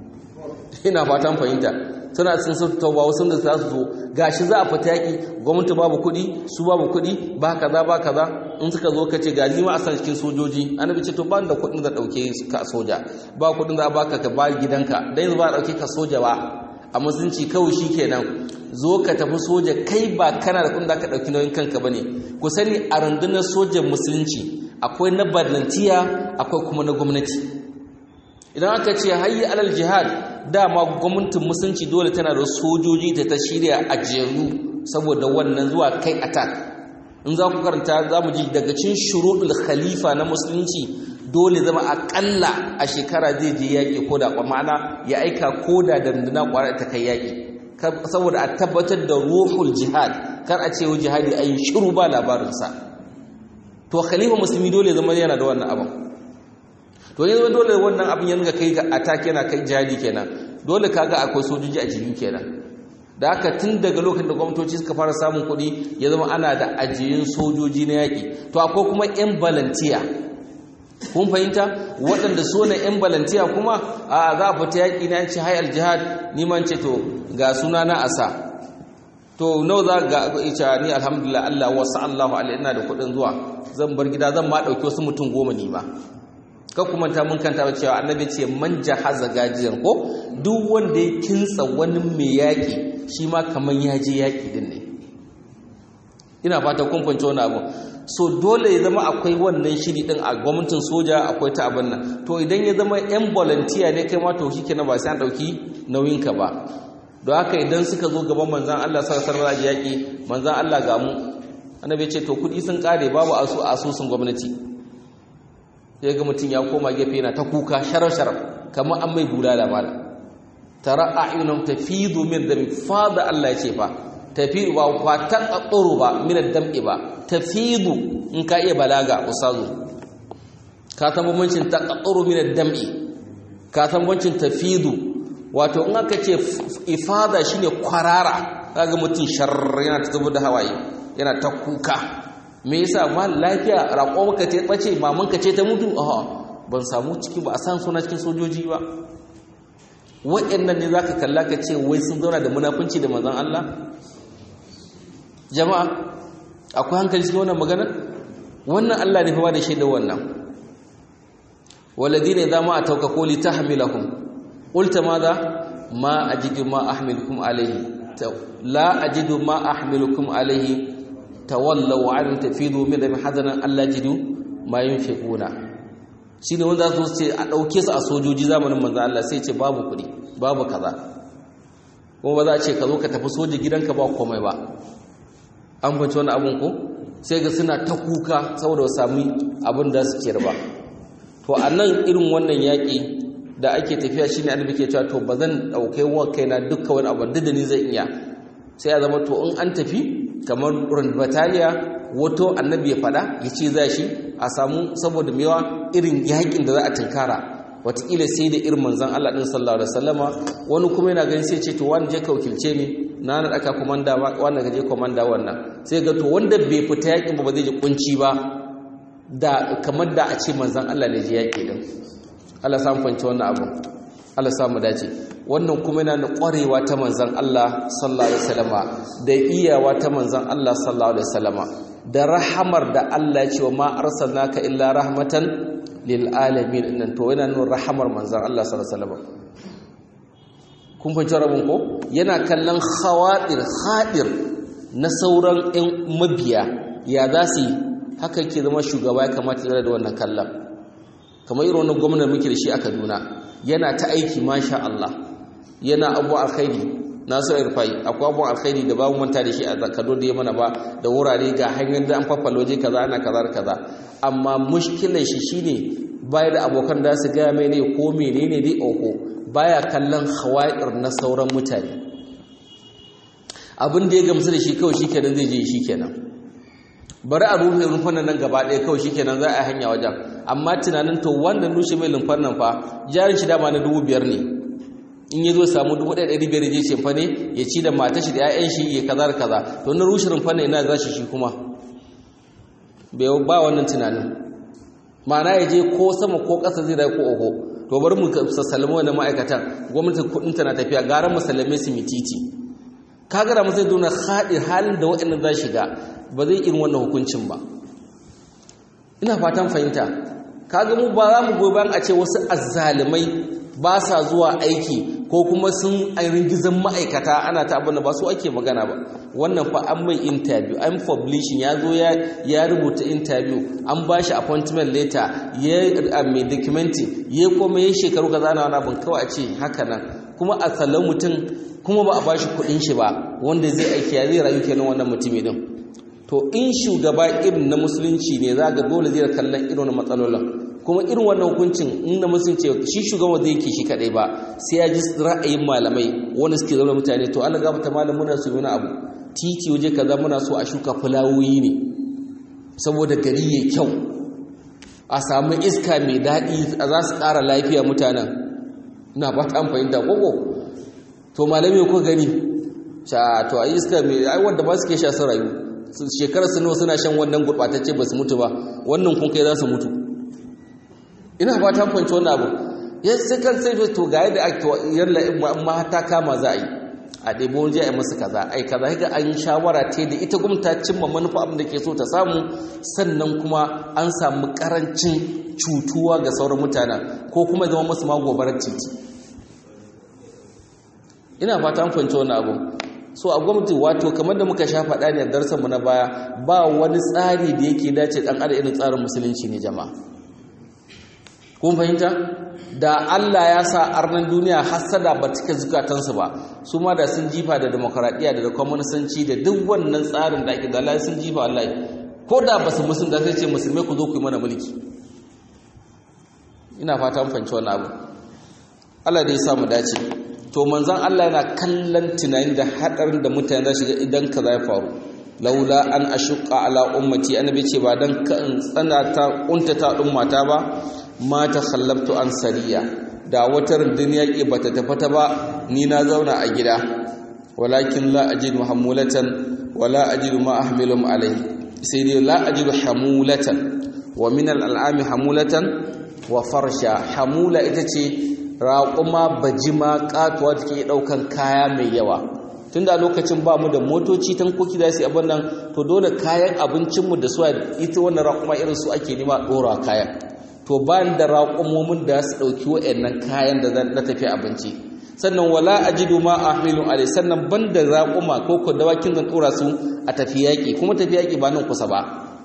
Speaker 1: ina fatan fahimta suna sun sun tauba wasu da za su zo gashi za a fita yaƙi gwamnati babu kuɗi su babu kuɗi ba kaza ba kaza in suka zo ka ce ga ni ma a san cikin sojoji annabi ce to ba da kuɗin da ɗauke ka a soja ba kuɗin da baka ka ba gidanka dan yanzu ba a ɗauke ka soja ba a musulunci kawai shi kenan zo ka tafi soja kai ba kana da kuɗin da ka ɗauki nauyin kanka ba ne ku sani a rundunar sojan musulunci akwai na balantiya akwai kuma na gwamnati idan aka ce hayyi alal jihad dama gwamnatin musulunci dole tana da sojoji da ta shirya a jeru saboda wannan zuwa kai attack in za ku karanta za mu ji daga cin shuruɗul khalifa na musulunci dole zama aƙalla a shekara zai je yaƙi ko da ma'ana ya aika ko da dandana ƙwarar ta kai yaƙi saboda a tabbatar da ruhul jihad kar a ce jihadi a yi shiru ba labarinsa to khalifa musulmi dole zama yana da wannan abin to ne dole wannan abin ya ga kai ga attack yana kai jihadi kenan dole kaga akwai sojoji a jiyu kenan da haka tun daga lokacin da gwamnatoci suka fara samun kuɗi ya zama ana da ajiyun sojoji na yaƙi to akwai kuma 'yan balantiya kun fahimta waɗanda so na 'yan balantiya kuma a za a fita yaƙi na yanci hayar jihad niman ce to ga suna na asa to nau za ga ita ni alhamdulillah Allah wasu Allahu alaihi ina da kuɗin zuwa zan bar gida zan ma ɗauki wasu mutum goma ni ma ka kuma ta mun kanta cewa annabi ce man jahaza gajiyan ko duk wanda ya kintsa wani mai yaƙi shi ma kaman ya je yaƙi din ne ina fata kun fahimci wani abu so dole ya zama akwai wannan shiri din a gwamnatin soja akwai ta abin nan to idan ya zama yan volunteer ne kai ma to shikenan ba sai an dauki nauyin ka ba don haka idan suka zo gaban manzon Allah sallallahu alaihi wasallam yaki manzon Allah ga mu annabi ce to kudi sun kare babu asu asusun gwamnati sai ga mutum ya koma gefe yana ta kuka sharar-sharar kamar an mai bulala mala tara a'yunum tafidu min dami fada Allah ya ce fa tafidu ba fa taqatturu ba min ad-dam'i ba tafidu in ka iya balaga usazu ka san bambancin taqatturu min ad-dam'i ka san bambancin tafidu wato in aka ce ifada shine kwarara kaga mutum shar yana ta zubar da hawaye yana ta kuka me yasa ma lafiya raƙo maka ta bace mamanka ce ta mutu a ban samu ciki ba a san suna cikin sojoji ba waɗannan ne zaka kalla ka ce wai sun zauna da munafunci da manzon Allah jama'a akwai hankali cikin wannan maganar wannan Allah ne fa da shaidar wannan walladina idza ma atawka quli tahmilakum qulta madha ma ajidu ma ahmilukum alayhi la ajidu ma ahmilukum alayhi tawallaw an tafidu min dami hazanan Allah jidu ma yunfiquna shine wanda zo ce a dauke su a sojoji zamanin manzo Allah sai ce babu kuɗi babu kaza kuma ba za a ce ka zo ka tafi soja gidanka ba komai ba an fahimci wani abun ko sai ga suna ta kuka saboda sami abin da su kiyar ba to a nan irin wannan yaƙi da ake tafiya shine annabi ke cewa to ba zan ɗaukai wa kaina dukkan wani abu da ni zai iya sai ya zama to in an tafi kamar bataliya wato annabi ya fada ya ce za shi a samu saboda mewa irin yakin da za a tunkara watakila sai da irin manzan Allah ɗin sallallahu alaihi wasallama wani kuma yana gani sai ce to wani je ka wakilce ni na na ɗaka komanda wani ga je komanda wannan sai ga to wanda bai fita yakin ba ba zai ji kunci ba da kamar da a ce manzan Allah ne je yaki din Allah samu fanci wannan abu Allah samu dace wannan kuma yana da ƙwarewa ta manzan Allah sallallahu alaihi wasallama da iyawa ta manzan Allah sallallahu alaihi wasallama da rahamar da Allah ya ce wa ma arsalnaka illa rahmatan lil alamin nan to yana nuna rahamar manzan Allah sallallahu alaihi wasallama kun fahimci rabin ko yana kallon khawadir hadir na sauran ɗan mabiya ya za su yi haka ke zama shugaba ya kamata ya da wannan kallon kamar irin wannan gwamnan muke da shi a Kaduna yana ta aiki masha Allah yana abu alkhairi nasu irfai akwai abu alkhairi da babu manta da shi a zakado da ya mana ba da wurare ga hanyar da an faffaloje kaza ana kaza kaza amma mushkilar shi shine baya da abokan da su gaya mai ne ko menene dai oho baya kallon hawair na sauran mutane abin da ya gamsu da shi kawai shikenan zai je shikenan bari a rufe rumfanan nan gaba ɗaya kawai shikenan za a hanya wajen amma tunanin to wanda rushe mai lumfar nan fa jarin shi dama na dubu biyar ne in ya zo samu dubu ɗaya ɗari biyar je ce fa ne ya ci da matar shi da 'ya'yan shi ya kaza da kaza to na rushe rumfar nan ina za shi shi kuma bai ba wannan tunanin ma'ana ya je ko sama ko ƙasa zai rai ko oho to bari mu sassalama wannan ma'aikatan gwamnatin kuɗin ta na tafiya gara mu sallame su mititi kaga da mu zai dona haɗin halin da waɗannan za shiga ba zai irin wannan hukuncin ba ina fatan fahimta kaga mu ba za mu goyi bayan a ce wasu azzalumai ba sa zuwa aiki ko kuma sun ringizan ma'aikata ana ta abin da ba su ake magana ba wannan fa an mai interview an publishing ya zo ya rubuta interview an ba shi appointment letter ya mai documenting ya kuma ya shekaru ka zana wani abin kawai a ce haka nan kuma a salon mutum kuma ba a ba shi kuɗin shi ba wanda zai aiki ya zai rayu kenan wannan mutumi din to in shugaba irin na musulunci ne za ga dole zai kallon irin matsalolin kuma irin wannan hukuncin inda musulunci shi shugaban zai yake shi kadai ba sai ya ji ra'ayin malamai wanda suke zama mutane to Allah gafata malam muna so yana abu titi waje kaza muna so a shuka fulawoyi ne saboda gari ya kyau a samu iska mai daɗi a za su ƙara lafiya mutanen ina ba ta fahimta koko to malami ko gani sha to a iska mai ai wanda ba su ke sha sun rayu shekarar su nawa suna shan wannan gurɓatacce ba su mutu ba wannan kun kai za su mutu ina ba ta fahimci wannan abu ya sai kan sai to ga yadda ake yalla ma ta kama za a yi a ɗebo wani a yi masa kaza ai kaza ga an shawara ta da ita gwamnati ta cimma manufa abin da ke so ta samu sannan kuma an samu karancin cutuwa ga sauran mutanen ko kuma zama masu ma gobarar titi ina fata an fahimci wannan abu so a gwamnati wato kamar da muka sha faɗa ne a darsan mu na baya ba wani tsari da yake dace dan adam irin tsarin musulunci ne jama'a kun fahimta da Allah ya sa arnan duniya hasada ba cika zukatansu ba su ma da sun jifa da demokradiyya da kwamunisanci da duk wannan tsarin da ake da Allah sun jifa wallahi ko da ba su musulun da sai ce musulmai ku zo ku yi mana mulki ina fata mun fahimci wannan abu Allah dai ya samu dace to manzon Allah yana kallon tunani da hadarin da mutane za shiga idan kaza ya faru laula an ashqa ala ummati annabi ce ba dan ka tsana ta kuntata ummata ba ma ta khallabtu an sariya da wata rundunar yaƙi bata tafata ba ni na zauna a gida walakin la ajidu hamulatan wala ajidu ma ahmilum alai sai dai la ajidu hamulatan wa min al'ami hamulatan wa farsha hamula ita ce raƙuma bajima katuwa take ɗaukan kaya mai yawa tun da lokacin ba mu da motoci tankoki za su yi abin nan to dole kayan abincinmu da suwa ita wannan raƙuma irin su ake nema ɗora kayan to ba da raƙumomin da su ɗauki wa'annan kayan da na tafi abinci sannan wala ajidu ma ahmilu alai sannan ban da raƙuma ko ko dawakin zan ɗora su a tafi yaƙi kuma tafi yaƙi ba nan kusa ba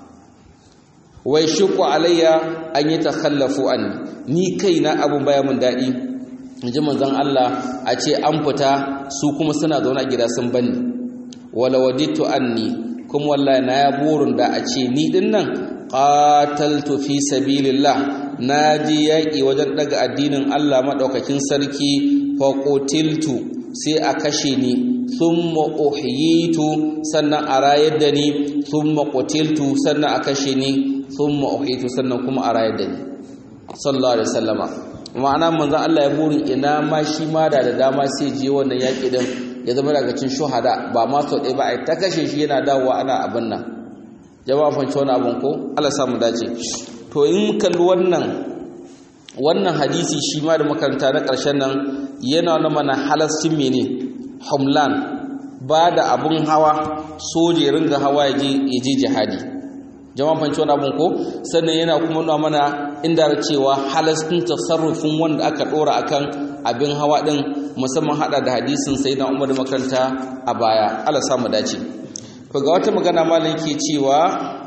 Speaker 1: wai shuku alayya an yi takhallafu an ni kaina abun baya mun daɗi in ji manzon Allah a ce an fita su kuma suna zaune a gida sun banni wala waditu anni kuma wallahi na ya burin da a ce ni din nan qataltu fi sabilillah naji yaki wajen daga addinin Allah madaukakin sarki fa qutiltu sai a kashe ni thumma uhyitu sannan a rayar da ni thumma qutiltu sannan a kashe ni thumma uhyitu sannan kuma a rayar da ni sallallahu alaihi wasallama ma'ana manzon Allah ya buri ina ma shi ma da da dama sai je wannan yaki din ya zama daga cikin shuhada ba ma sau ɗaya ba a ta kashe shi yana dawowa ana abin nan jama'a fanci wani abin ko Allah samu dace to in kalli wannan wannan hadisi shi ma da makaranta na ƙarshen nan yana wani mana halascin mene humlan ba da abin hawa soje ringa hawa ya je jihadi jama'a fanci wani abin ko sannan yana kuma nuna mana inda cewa halascin tasarrufin wanda aka ɗora akan abin hawa ɗin musamman haɗa da hadisin sai na umar makaranta a baya Allah samu dace to ga wata magana malam yake cewa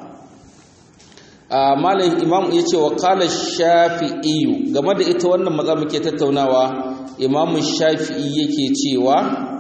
Speaker 1: malam imam ya ce wa kala shafi'i game da ita wannan maza muke tattaunawa imamu shafi'i yake cewa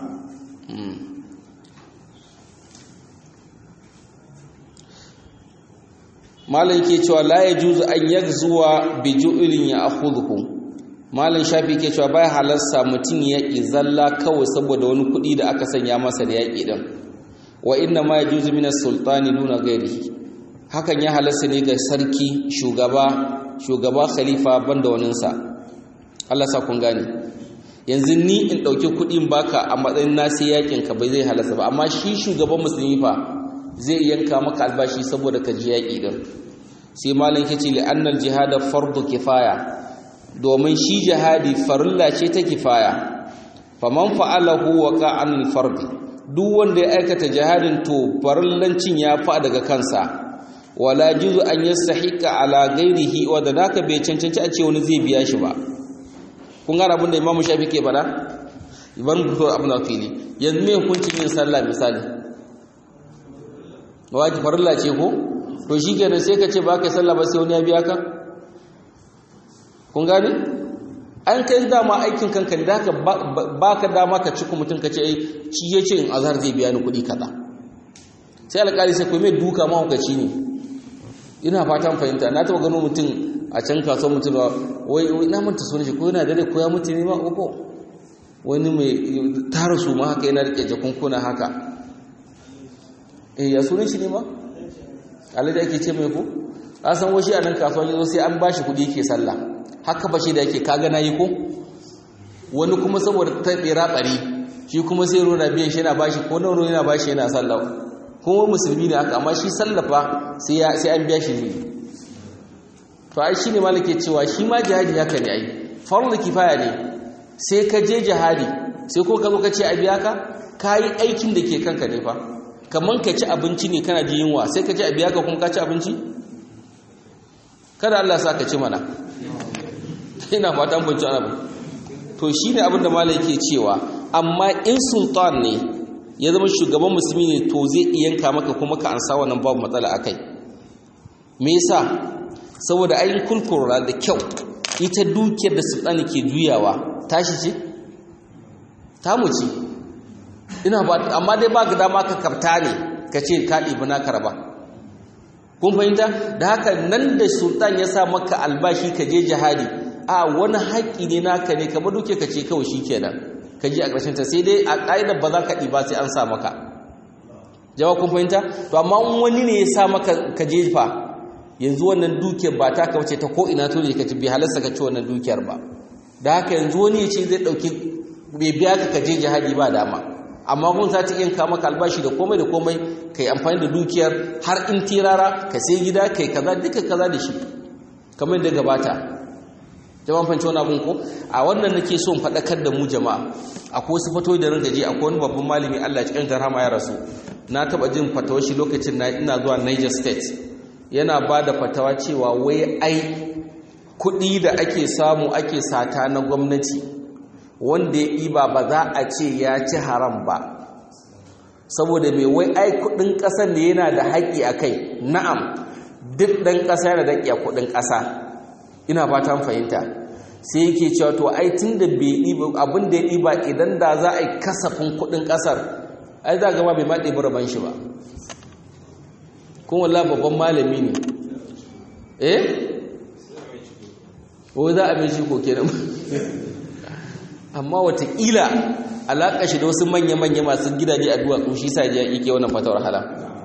Speaker 1: malam yake cewa la yajuzu an yagzuwa bi ju'lin ya akhudhu malam shafi yake cewa bai halarsa mutum ya izalla kawai saboda wani kuɗi da aka sanya masa da yaƙi din wa inna ma yajuzu min as-sultani duna ghairihi hakan ya halarsa ne ga sarki shugaba shugaba khalifa banda waninsa Allah sa kun gane yanzu ni in dauki kuɗin baka a matsayin nasi yakin ka bai zai halarsa ba amma shi shugaban musulmi fa zai yanka maka albashi saboda ka ji yaƙi din sai malam yace li annal jihada fardu kifaya domin shi jihadi farilla ce ta kifaya faman fa'alahu waqa anil fardi duk wanda ya aikata jihadin to farillancin ya fa daga kansa wala juzu an yastahiqa ala ghairihi wa da naka bai cancanci a ce wani zai biya shi ba kun gane abin da Imam Shafi ke fada iban fito abin da fili yanzu me hukuncin yin sallah misali waji farilla ce ko to shikenan sai ka ce ba ka sallah ba sai wani ya biya ka kun gane an kai dama aikin kanka ne da haka ba ka dama ka ci mutum ka ce shi ya ce in azhar zai biya ni kuɗi kaza sai alƙali sai kuma duka mahaukaci ne ina fatan fahimta na taɓa gano mutum a can kasuwar mutum ba wai na manta sunan shi ko yana dare ko ya mutu ne ma uku wani mai tara su ma haka yana rike jakunkuna haka eh ya sunan shi ne ma alhaji ake ce mai ko a san washi a nan kasuwa yanzu sai an bashi kuɗi ke sallah haka ba shi da yake kaga na yi ko wani kuma saboda ta tsira ɓari shi kuma sai rona biyan shi yana bashi ko nawa yana bashi yana sallah kuma musulmi ne haka amma shi sallafa sai an biya shi ne to ai shine malake cewa shi ma jihadi haka ne ai farzu kifaya ne sai ka je jihadi sai ko ka zo ka ce a biya ka kayi aikin da ke kanka ne fa kaman ka ci abinci ne kana ji yunwa sai ka ce a biya ka kuma ka ci abinci kada Allah sa ka ci mana ina fatan bunci ana to shine abin da malai yake cewa amma in sultan ne ya zama shugaban musulmi ne to zai iya yanka maka kuma ka ansa wannan babu matsala akai me yasa saboda ayin kulkura da kyau ita dukiyar da sultani ke juyawa tashi ce tamu ce ina ba amma dai ba ga dama ka kafta ne ka ce ka ɗibi na karba kun fahimta da haka nan da sultan ya sa maka albashi ka je jihadi a wani haƙƙi ne naka ne kamar duke ka ce kawai shi kenan ka ji a ƙarshen ta sai dai a ƙa'idar ba za ka ɗiba sai an sa maka jawa kun fahimta to amma wani ne ya sa maka ka jefa yanzu wannan dukiyar ba ta kauce ta ko ina to ne ka ci bi halarsa ka ci wannan dukiyar ba da haka yanzu wani ya ce zai ɗauki bai biya ka ka je jihadi ba dama amma kun za ta yanka maka albashi da komai da komai kai amfani da dukiyar har in tirara ka sai gida kai kaza duka kaza da shi kamar da gabata jama'an fanci wani abin ko a wannan nake so in faɗakar da mu jama'a akwai wasu fatoyi da rinka je akwai wani babban malami Allah cikin jarhama ya rasu na taɓa jin fatawar shi lokacin na ina zuwa Niger State yana ba da fatawa cewa wai ai kuɗi da ake samu ake sata na gwamnati wanda ya ɗiba ba za a ce ya ci haram ba saboda mai wai ai kuɗin ƙasar ne yana da haƙƙi a kai na'am duk ɗan ƙasa yana da haƙƙi a kuɗin ƙasa ina fatan fahimta sai yake cewa to ai tun da bai ɗiba abin da ya ɗiba idan da za a yi kasafin kuɗin ƙasar ai za gaba bai ma ɗiba rabon shi ba kuma wallah babban malami ne eh ko za a mai shi ko kenan amma watakila alaƙa shi da wasu manya-manya masu gidaje a duwatsu shi sa ya ike wannan fatawar hala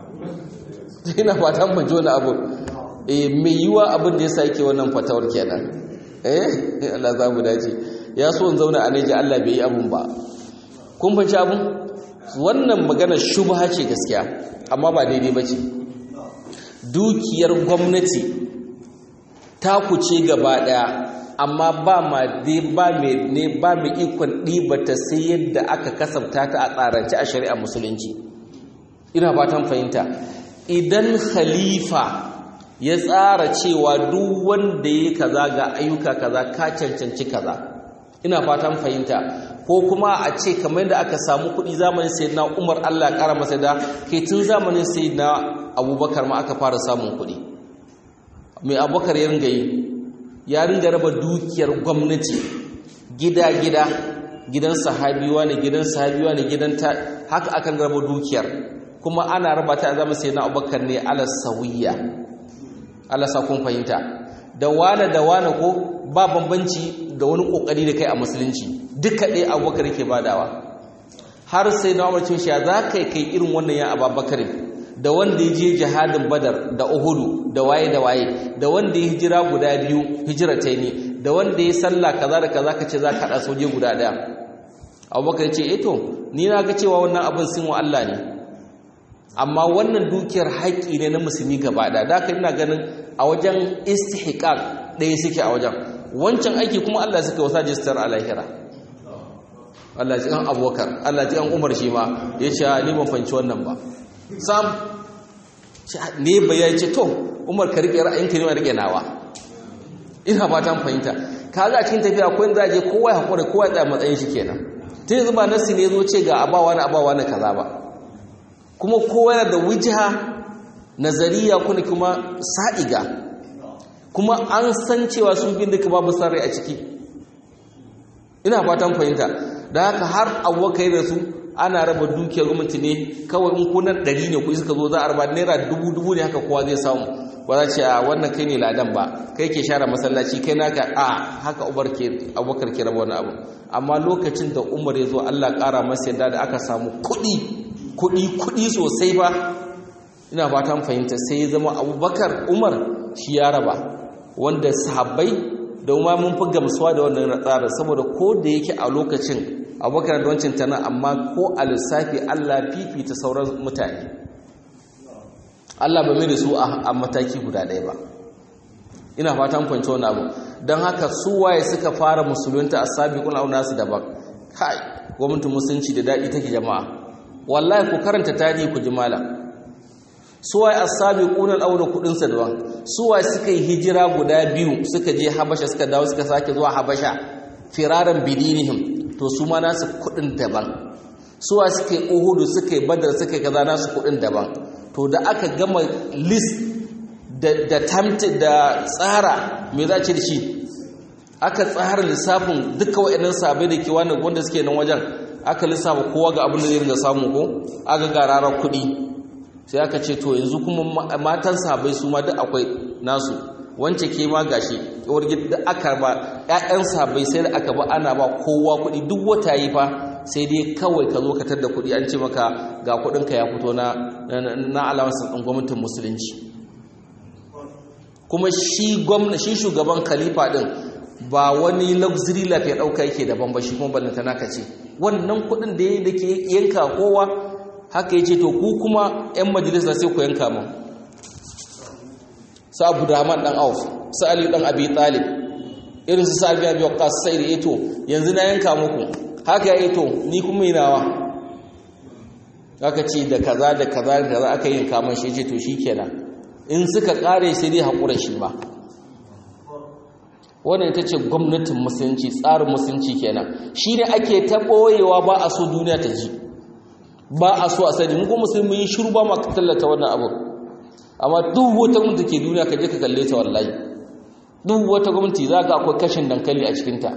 Speaker 1: ina fatan ban wani abu eh mai yiwa abin da ya sa yake wannan fatawar kenan eh Allah za mu dace ya so in zauna a Naija Allah bai yi abun ba kun fanci abun wannan magana shubha ce gaskiya amma ba daidai ba ce dukiyar gwamnati ta kuce gaba daya amma ba ma ba mai ne ba mai ikon ɗibata sai yadda aka kasabta ta a tsarance a shari'ar musulunci ina fatan fahimta idan khalifa ya tsara cewa duk wanda ya kaza ga ayyuka kaza ka cancanci kaza ina fatan fahimta ko kuma a ce kamar yadda aka samu kuɗi zamanin sayyidina Umar Allah ƙara masa da kai tun zamanin sayyidina Abubakar ma aka fara samun kuɗi mai Abubakar ya ringa yi ya ringa raba dukiyar gwamnati gida-gida gidan sahabiwa ne gidan sahabiwa ne gidan ta haka akan raba dukiyar kuma ana raba ta zama sai na abubakar ne ala sawiya ala sa kun fahimta da wane da wane ko ba bambanci da wani kokari da kai a musulunci duka ɗaya abubakar yake badawa har sai na umar cin ya za ka kai irin wannan ya ababakar da wanda ya je jihadin badar da uhudu da waye da waye da wanda ya hijira guda biyu hijiratai ne da wanda ya sallah kaza da kaza kace za ka haɗa soje guda ɗaya abubakar ce eto ni na ga cewa wannan abin sun wa Allah ne amma wannan dukiyar haƙƙi ne na musulmi gaba ɗaya da haka ina ganin a wajen istihqaq ɗaya suke a wajen wancan aiki kuma Allah suka wasa jistar a lahira Allah ji kan abubakar Allah ji kan umar shi ma ya ce ni ban fanci wannan ba sam ne bayan ce to umar ka rike ra'ayinka ne ma rike nawa ina fatan fahimta ka ga cikin tafiya akwai da je kowa ya hakura kowa ya tsaya matsayin shi kenan tun yanzu ba nasi ne zo ce ga abawa na abawa na kaza ba kuma kowa yana da wujha nazariya kuna kuma sa'iga kuma an san cewa sun bin duka babu sarrai a ciki ina fatan fahimta da haka har abubakar da su ana raba dukiyar gwamnati ne kawai in kunan ɗari ne kuɗi suka zo za a raba naira dubu dubu ne haka kowa zai samu ba za ce a wannan kai ne ladan ba kai ke share masallaci kai naka a haka abubakar ke raba wani abu amma lokacin da umar ya zo allah ƙara masa yadda da aka samu kuɗi kuɗi kuɗi sosai ba ina fatan fahimta sai ya zama abubakar umar shi ya raba wanda sahabbai da ma mun fi gamsuwa da wannan tsarin saboda ko da yake a lokacin abubakar da wancan tana amma ko a lissafi allah fifita sauran mutane allah ba mai da su a mataki guda ɗaya ba ina fatan fahimci wani abu don haka su waye suka fara musulunta a sabi kuna auna su daban kai gwamnatin musulunci da daɗi take jama'a wallahi ku karanta tarihi ku ji malam suwaye as-sabiquna al-awwal kudin sa daban suwaye suka yi hijira guda biyu suka je habasha suka dawo suka sake zuwa habasha firaran bidinihim to su ma nasu kudin daban suwa suka yi uhudu suka yi badar suka yi kaza nasu kuɗin daban to da aka gama list da tamti da tsara me za ce da shi aka tsara lissafin duka waɗannan sabai da ke wanda suke nan wajen aka lissafa kowa ga abin da zai ringa samu ko aka ga rarar kuɗi sai aka ce to yanzu kuma matan sabai su ma duk akwai nasu wance ke ma gashi uwar gida aka ba ƴaƴan sabai sai da aka ba ana ba kowa kuɗi duk wata yi fa sai dai kawai ka zo ka tar da kuɗi an ce maka ga kuɗinka ya fito na na alawansa ɗin gwamnatin musulunci kuma shi gwamna shi shugaban khalifa din ba wani luxury life ya dauka yake daban ba shi kuma ballanta naka ce wannan kudin da yayi dake yanka kowa haka yace to ku kuma ƴan majalisa sai ku yanka mu sa Abu Rahman dan Auf sa Ali dan Abi Talib irin su Sa'id bin Abi Waqqas sai da yato yanzu na yanka muku haka ya to ni kuma inawa aka ce da kaza da kaza da kaza aka yanka man shi yace to shikenan in suka kare sai dai haƙura shi ba wannan ita ce gwamnatin musulunci tsarin musulunci kenan shi ne ake ta ɓoyewa ba a so duniya ta ji ba a so a sani mu kuma musulmi yi shiru ba ma ka tallata wannan abu amma duk wata gwamnati ke duniya ka je ka kalle ta wallahi duk wata gwamnati za ka akwai kashin dankali a cikinta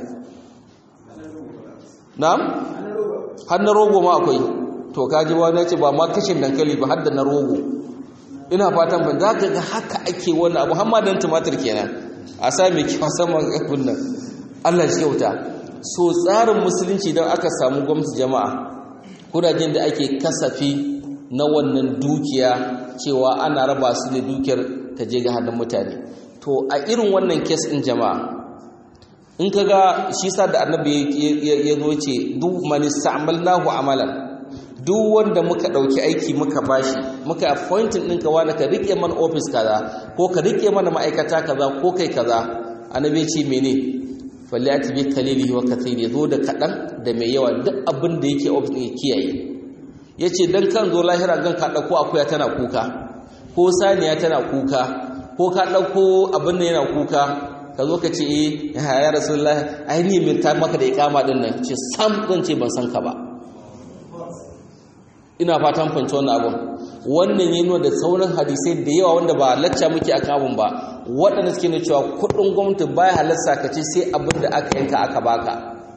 Speaker 1: na'am har na rogo ma akwai to kaji wani ce ba ma kashin dankali ba har da na rogo ina fatan ban za ka ga haka ake wani abu hamma don tumatir kenan a sa mai kyau saman abin nan allah shi kyauta so tsarin musulunci don aka samu gwamnati jama'a kudajen da ake kasafi na wannan dukiya cewa ana raba su da dukiyar ta je ga hannun mutane to a irin wannan kes ɗin jama'a in ka ga shi sa da annabi ya zo ce duk mani sa'amalnahu amalan duk wanda muka ɗauki aiki muka bashi muka appointing ɗinka wani ka riƙe mana ofis kaza ko ka riƙe mana ma'aikata kaza ko kai kaza annabi ce mene falle ati bi kalilihi wa kathiri zo da kaɗan da mai yawa duk abin da yake ofis ɗin ya kiyaye yace dan kan zo lahira gan ka ɗauko akuya tana kuka ko saniya tana kuka ko ka ɗauko abin da yana kuka ka zo ka ce eh ya rasulullahi ai ni min ta maka da iqama din nan ce sam zan ce ban san ka ba ina fatan fahimci wannan abun wannan ya nuna da sauran hadisai da yawa wanda ba lacca muke akan abun ba waɗanda suke ne cewa kuɗin gwamnati baya halarsa ka ce sai abin da aka yanka aka baka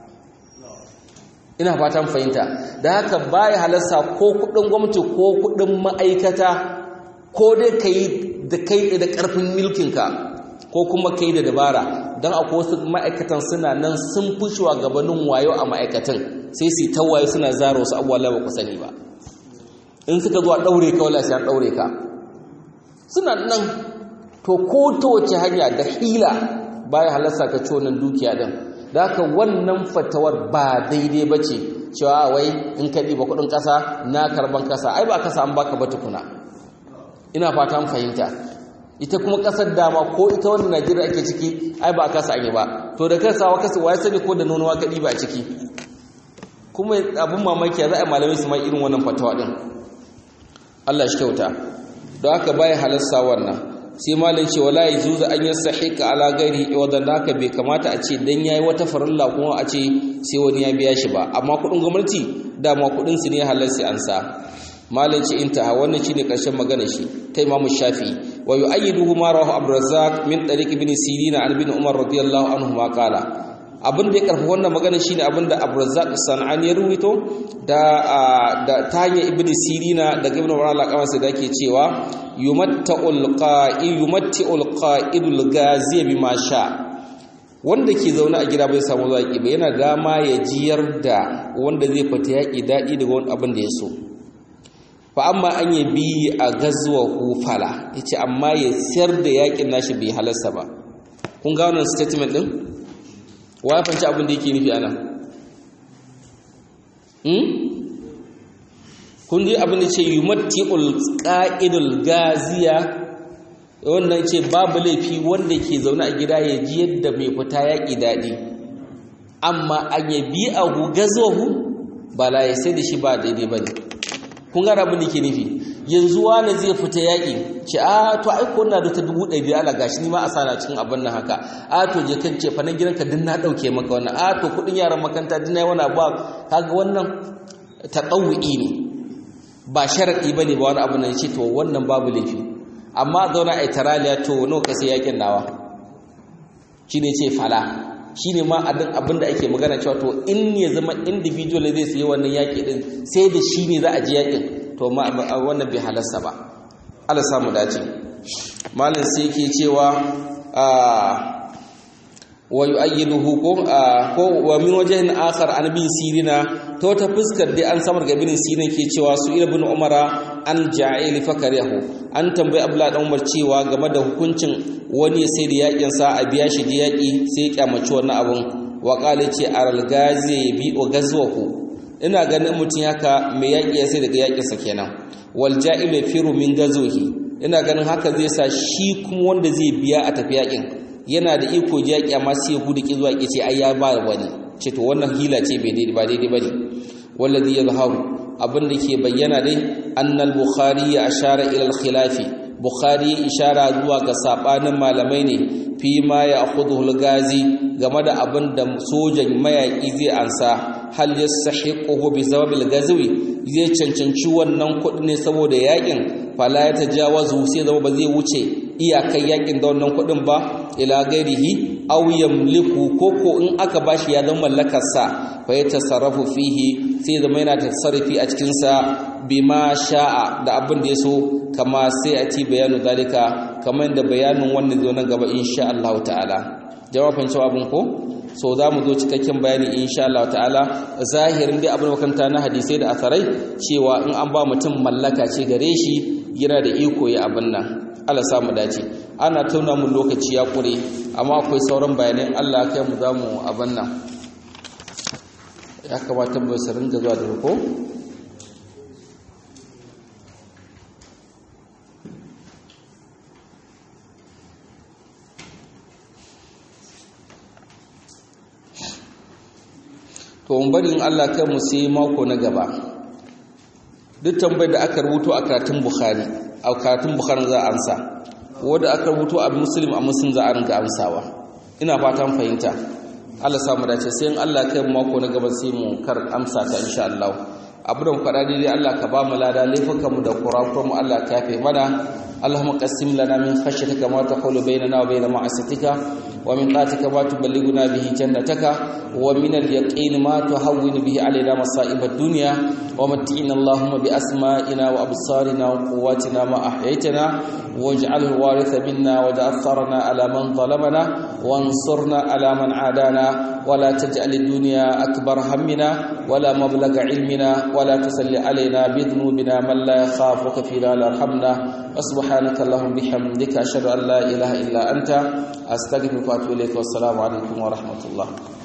Speaker 1: ina fatan fahimta da haka baya halarsa ko kuɗin gwamnati ko kuɗin ma'aikata ko dai ka yi da kai da ƙarfin milkinka ko kuma ka yi da dabara don akwai wasu ma'aikatan suna nan sun fi gabanin wayo a ma'aikatan sai su ta wayo suna zara wasu abubuwa ba ku sani ba in suka zuwa ɗaure ka wala sai an ɗaure ka suna nan to ko ta wace hanya da hila baya halarsa ka ci wannan dukiya din da haka wannan fatawar ba daidai ba ce cewa wai in ka ɗiba kuɗin ƙasa na karban ƙasa ai ba kasa an baka ba tukuna ina fata an fahimta ita kuma ƙasar dama ko ita wannan najeriya ake ciki ai ba kasa an yi ba to da kasawa kasa wa ya sani ko da nonuwa ka ɗiba a ciki kuma abin mamaki za a malamai su ma irin wannan fatawa ɗin Allah shi kyauta don haka baya halarsa wannan sai malin ce wala yajuzu an yastahika ala ghairi wadan haka bai kamata a ce dan yayi wata farilla kuma a ce sai wani ya biya shi ba amma kudin gwamnati dama kudin su ne halal sai an sa malin ce intaha wannan shine karshen magana shi ta Imam Shafi'i wa yu'ayyiduhu ma rawahu Abdurrazzaq min tariq ibn Sirin an ibn Umar radiyallahu anhu ma qala abin da ya karfi wannan magana shine abin da Abdurrazzaq Sanani ya ruwaito da da ta hanyar Ibn Sirina daga Ibn Umar Allah da yake cewa yumatta'ul qa'il yumatti'ul qa'idul ghazi bima sha wanda ke zaune a gida bai samu zaki ba yana dama ya jiyar da wanda zai fita yaki dadi daga wani abin da ya so fa amma an yi bi a gazuwa hufala yace amma ya siyar da yakin nashi bai halarsa ba kun ga wannan statement din wa ya fanci abin da yake nufi ana kun ji abin da ce yumatti'ul qa'idul gaziya wannan ce babu laifi wanda ke zaune a gida ya ji yadda mai fita yaƙi daɗi amma an ya bi a gazuwahu ba la ya sai da shi ba daidai ba ne kun gara abin da ke nufi yanzu wani zai fita yaƙi ce a to ai ko na da ta dubu ɗari ala gashi ni ma a sana cikin abin nan haka a to je kan ce fa nan gidanka din na ɗauke maka wannan a to kuɗin yaran makanta din na yi wani abu kaga wannan taɗawu'i ne ba sharaɗi ba ne ba wani abu na ce to wannan babu laifi amma zauna a taraliya to nawa ka sai yakin nawa shi ne ce fala shi ne ma abin da ake magana cewa to in ya zama individual zai sayi wannan yaƙi din sai da shi ne za a ji yaƙin to wannan bai halarsa ba Allah samu dace malin sai ke cewa wa yu'ayyiduhu ko ko wa min wajhin akhar an bin sirina to ta fuskar dai an samar ga bin sirin ke cewa su ibn umara an ja'il fakarihu an tambayi abdullah dan umar cewa game da hukuncin wani sai da yakin sa a biya shi da yaki sai ya kyamaci wannan abun wa qala ce aral gazi bi o gazwaku ina ganin mutun haka mai yaki ya sai daga yakin sa kenan wal ja'ilu firu min gazwihi ina ganin haka zai sa shi kuma wanda zai biya a tafi yakin yana da iko yaƙi amma sai ya gudu ki zuwa ki ce ai ya ba wani ce to wannan hila ce bai daidai ba daidai bane wallazi yazharu abin da ke bayyana dai annal bukhari ya ashara ila al khilafi bukhari ishara zuwa ga sabanin malamai ne fi ma ya akhudhu al gazi game da abin da sojan mayaki zai ansa hal yastahiquhu bi sabab al gazwi zai cancanci wannan kuɗi ne saboda yakin fala ya tajawazu sai zama ba zai wuce iyakai yakin da wannan kuɗin ba ila gairihi aw yamliku koko in aka bashi ya zama mallakar sa fa ya tasarrafu fihi sai zama yana tasarrufi a cikin sa bima sha'a da abin da yaso kama sai a ci bayanu dalika kamar da bayanin wannan zo nan gaba insha Allah ta'ala jawabin cewa abin ko so za mu zo cikakken bayani insha Allah ta'ala zahirin dai abin makanta na hadisai da asarai cewa in an ba mutum mallaka ce gare shi yana da iko ya abin nan Allah samu dace ana tauna mun lokaci ya kure amma akwai sauran bayanan Allah kai mu zamu abin nan ya kamata mu su ringa zuwa da ko to mun bari in Allah kai mu sai mako na gaba duk tambayar da aka rubuto a karatun Bukhari a karatun Bukhari za a ansa wanda aka rubuto a Muslim a Muslim za a ringa amsawa ina fatan fahimta Allah samu dace sai in Allah kai mako na gaba sai mu kar amsa ta insha Allah abu da faɗa dai Allah ka ba mu lada laifukan mu da kurakuran mu Allah ka yafe mana اللهم قسم لنا من خشيتك ما تحول بيننا وبين معصيتك ومن طاعتك ما تبلغنا به جنتك ومن اليقين ما تهون به علينا مصائب الدنيا ومتعنا اللهم بأسمائنا وأبصارنا وقواتنا ما أحييتنا واجعله الوارث منا واجعل ثارنا على من ظلمنا وانصرنا على من عادانا ولا تجعل الدنيا أكبر همنا ولا مبلغ علمنا ولا تسل علينا بذنوبنا من لا يخافك فينا لا يرحمنا وسبحانك اللهم بحمدك أشهد أن لا إله إلا أنت أستغفرك وأتوب إليك والسلام عليكم ورحمة الله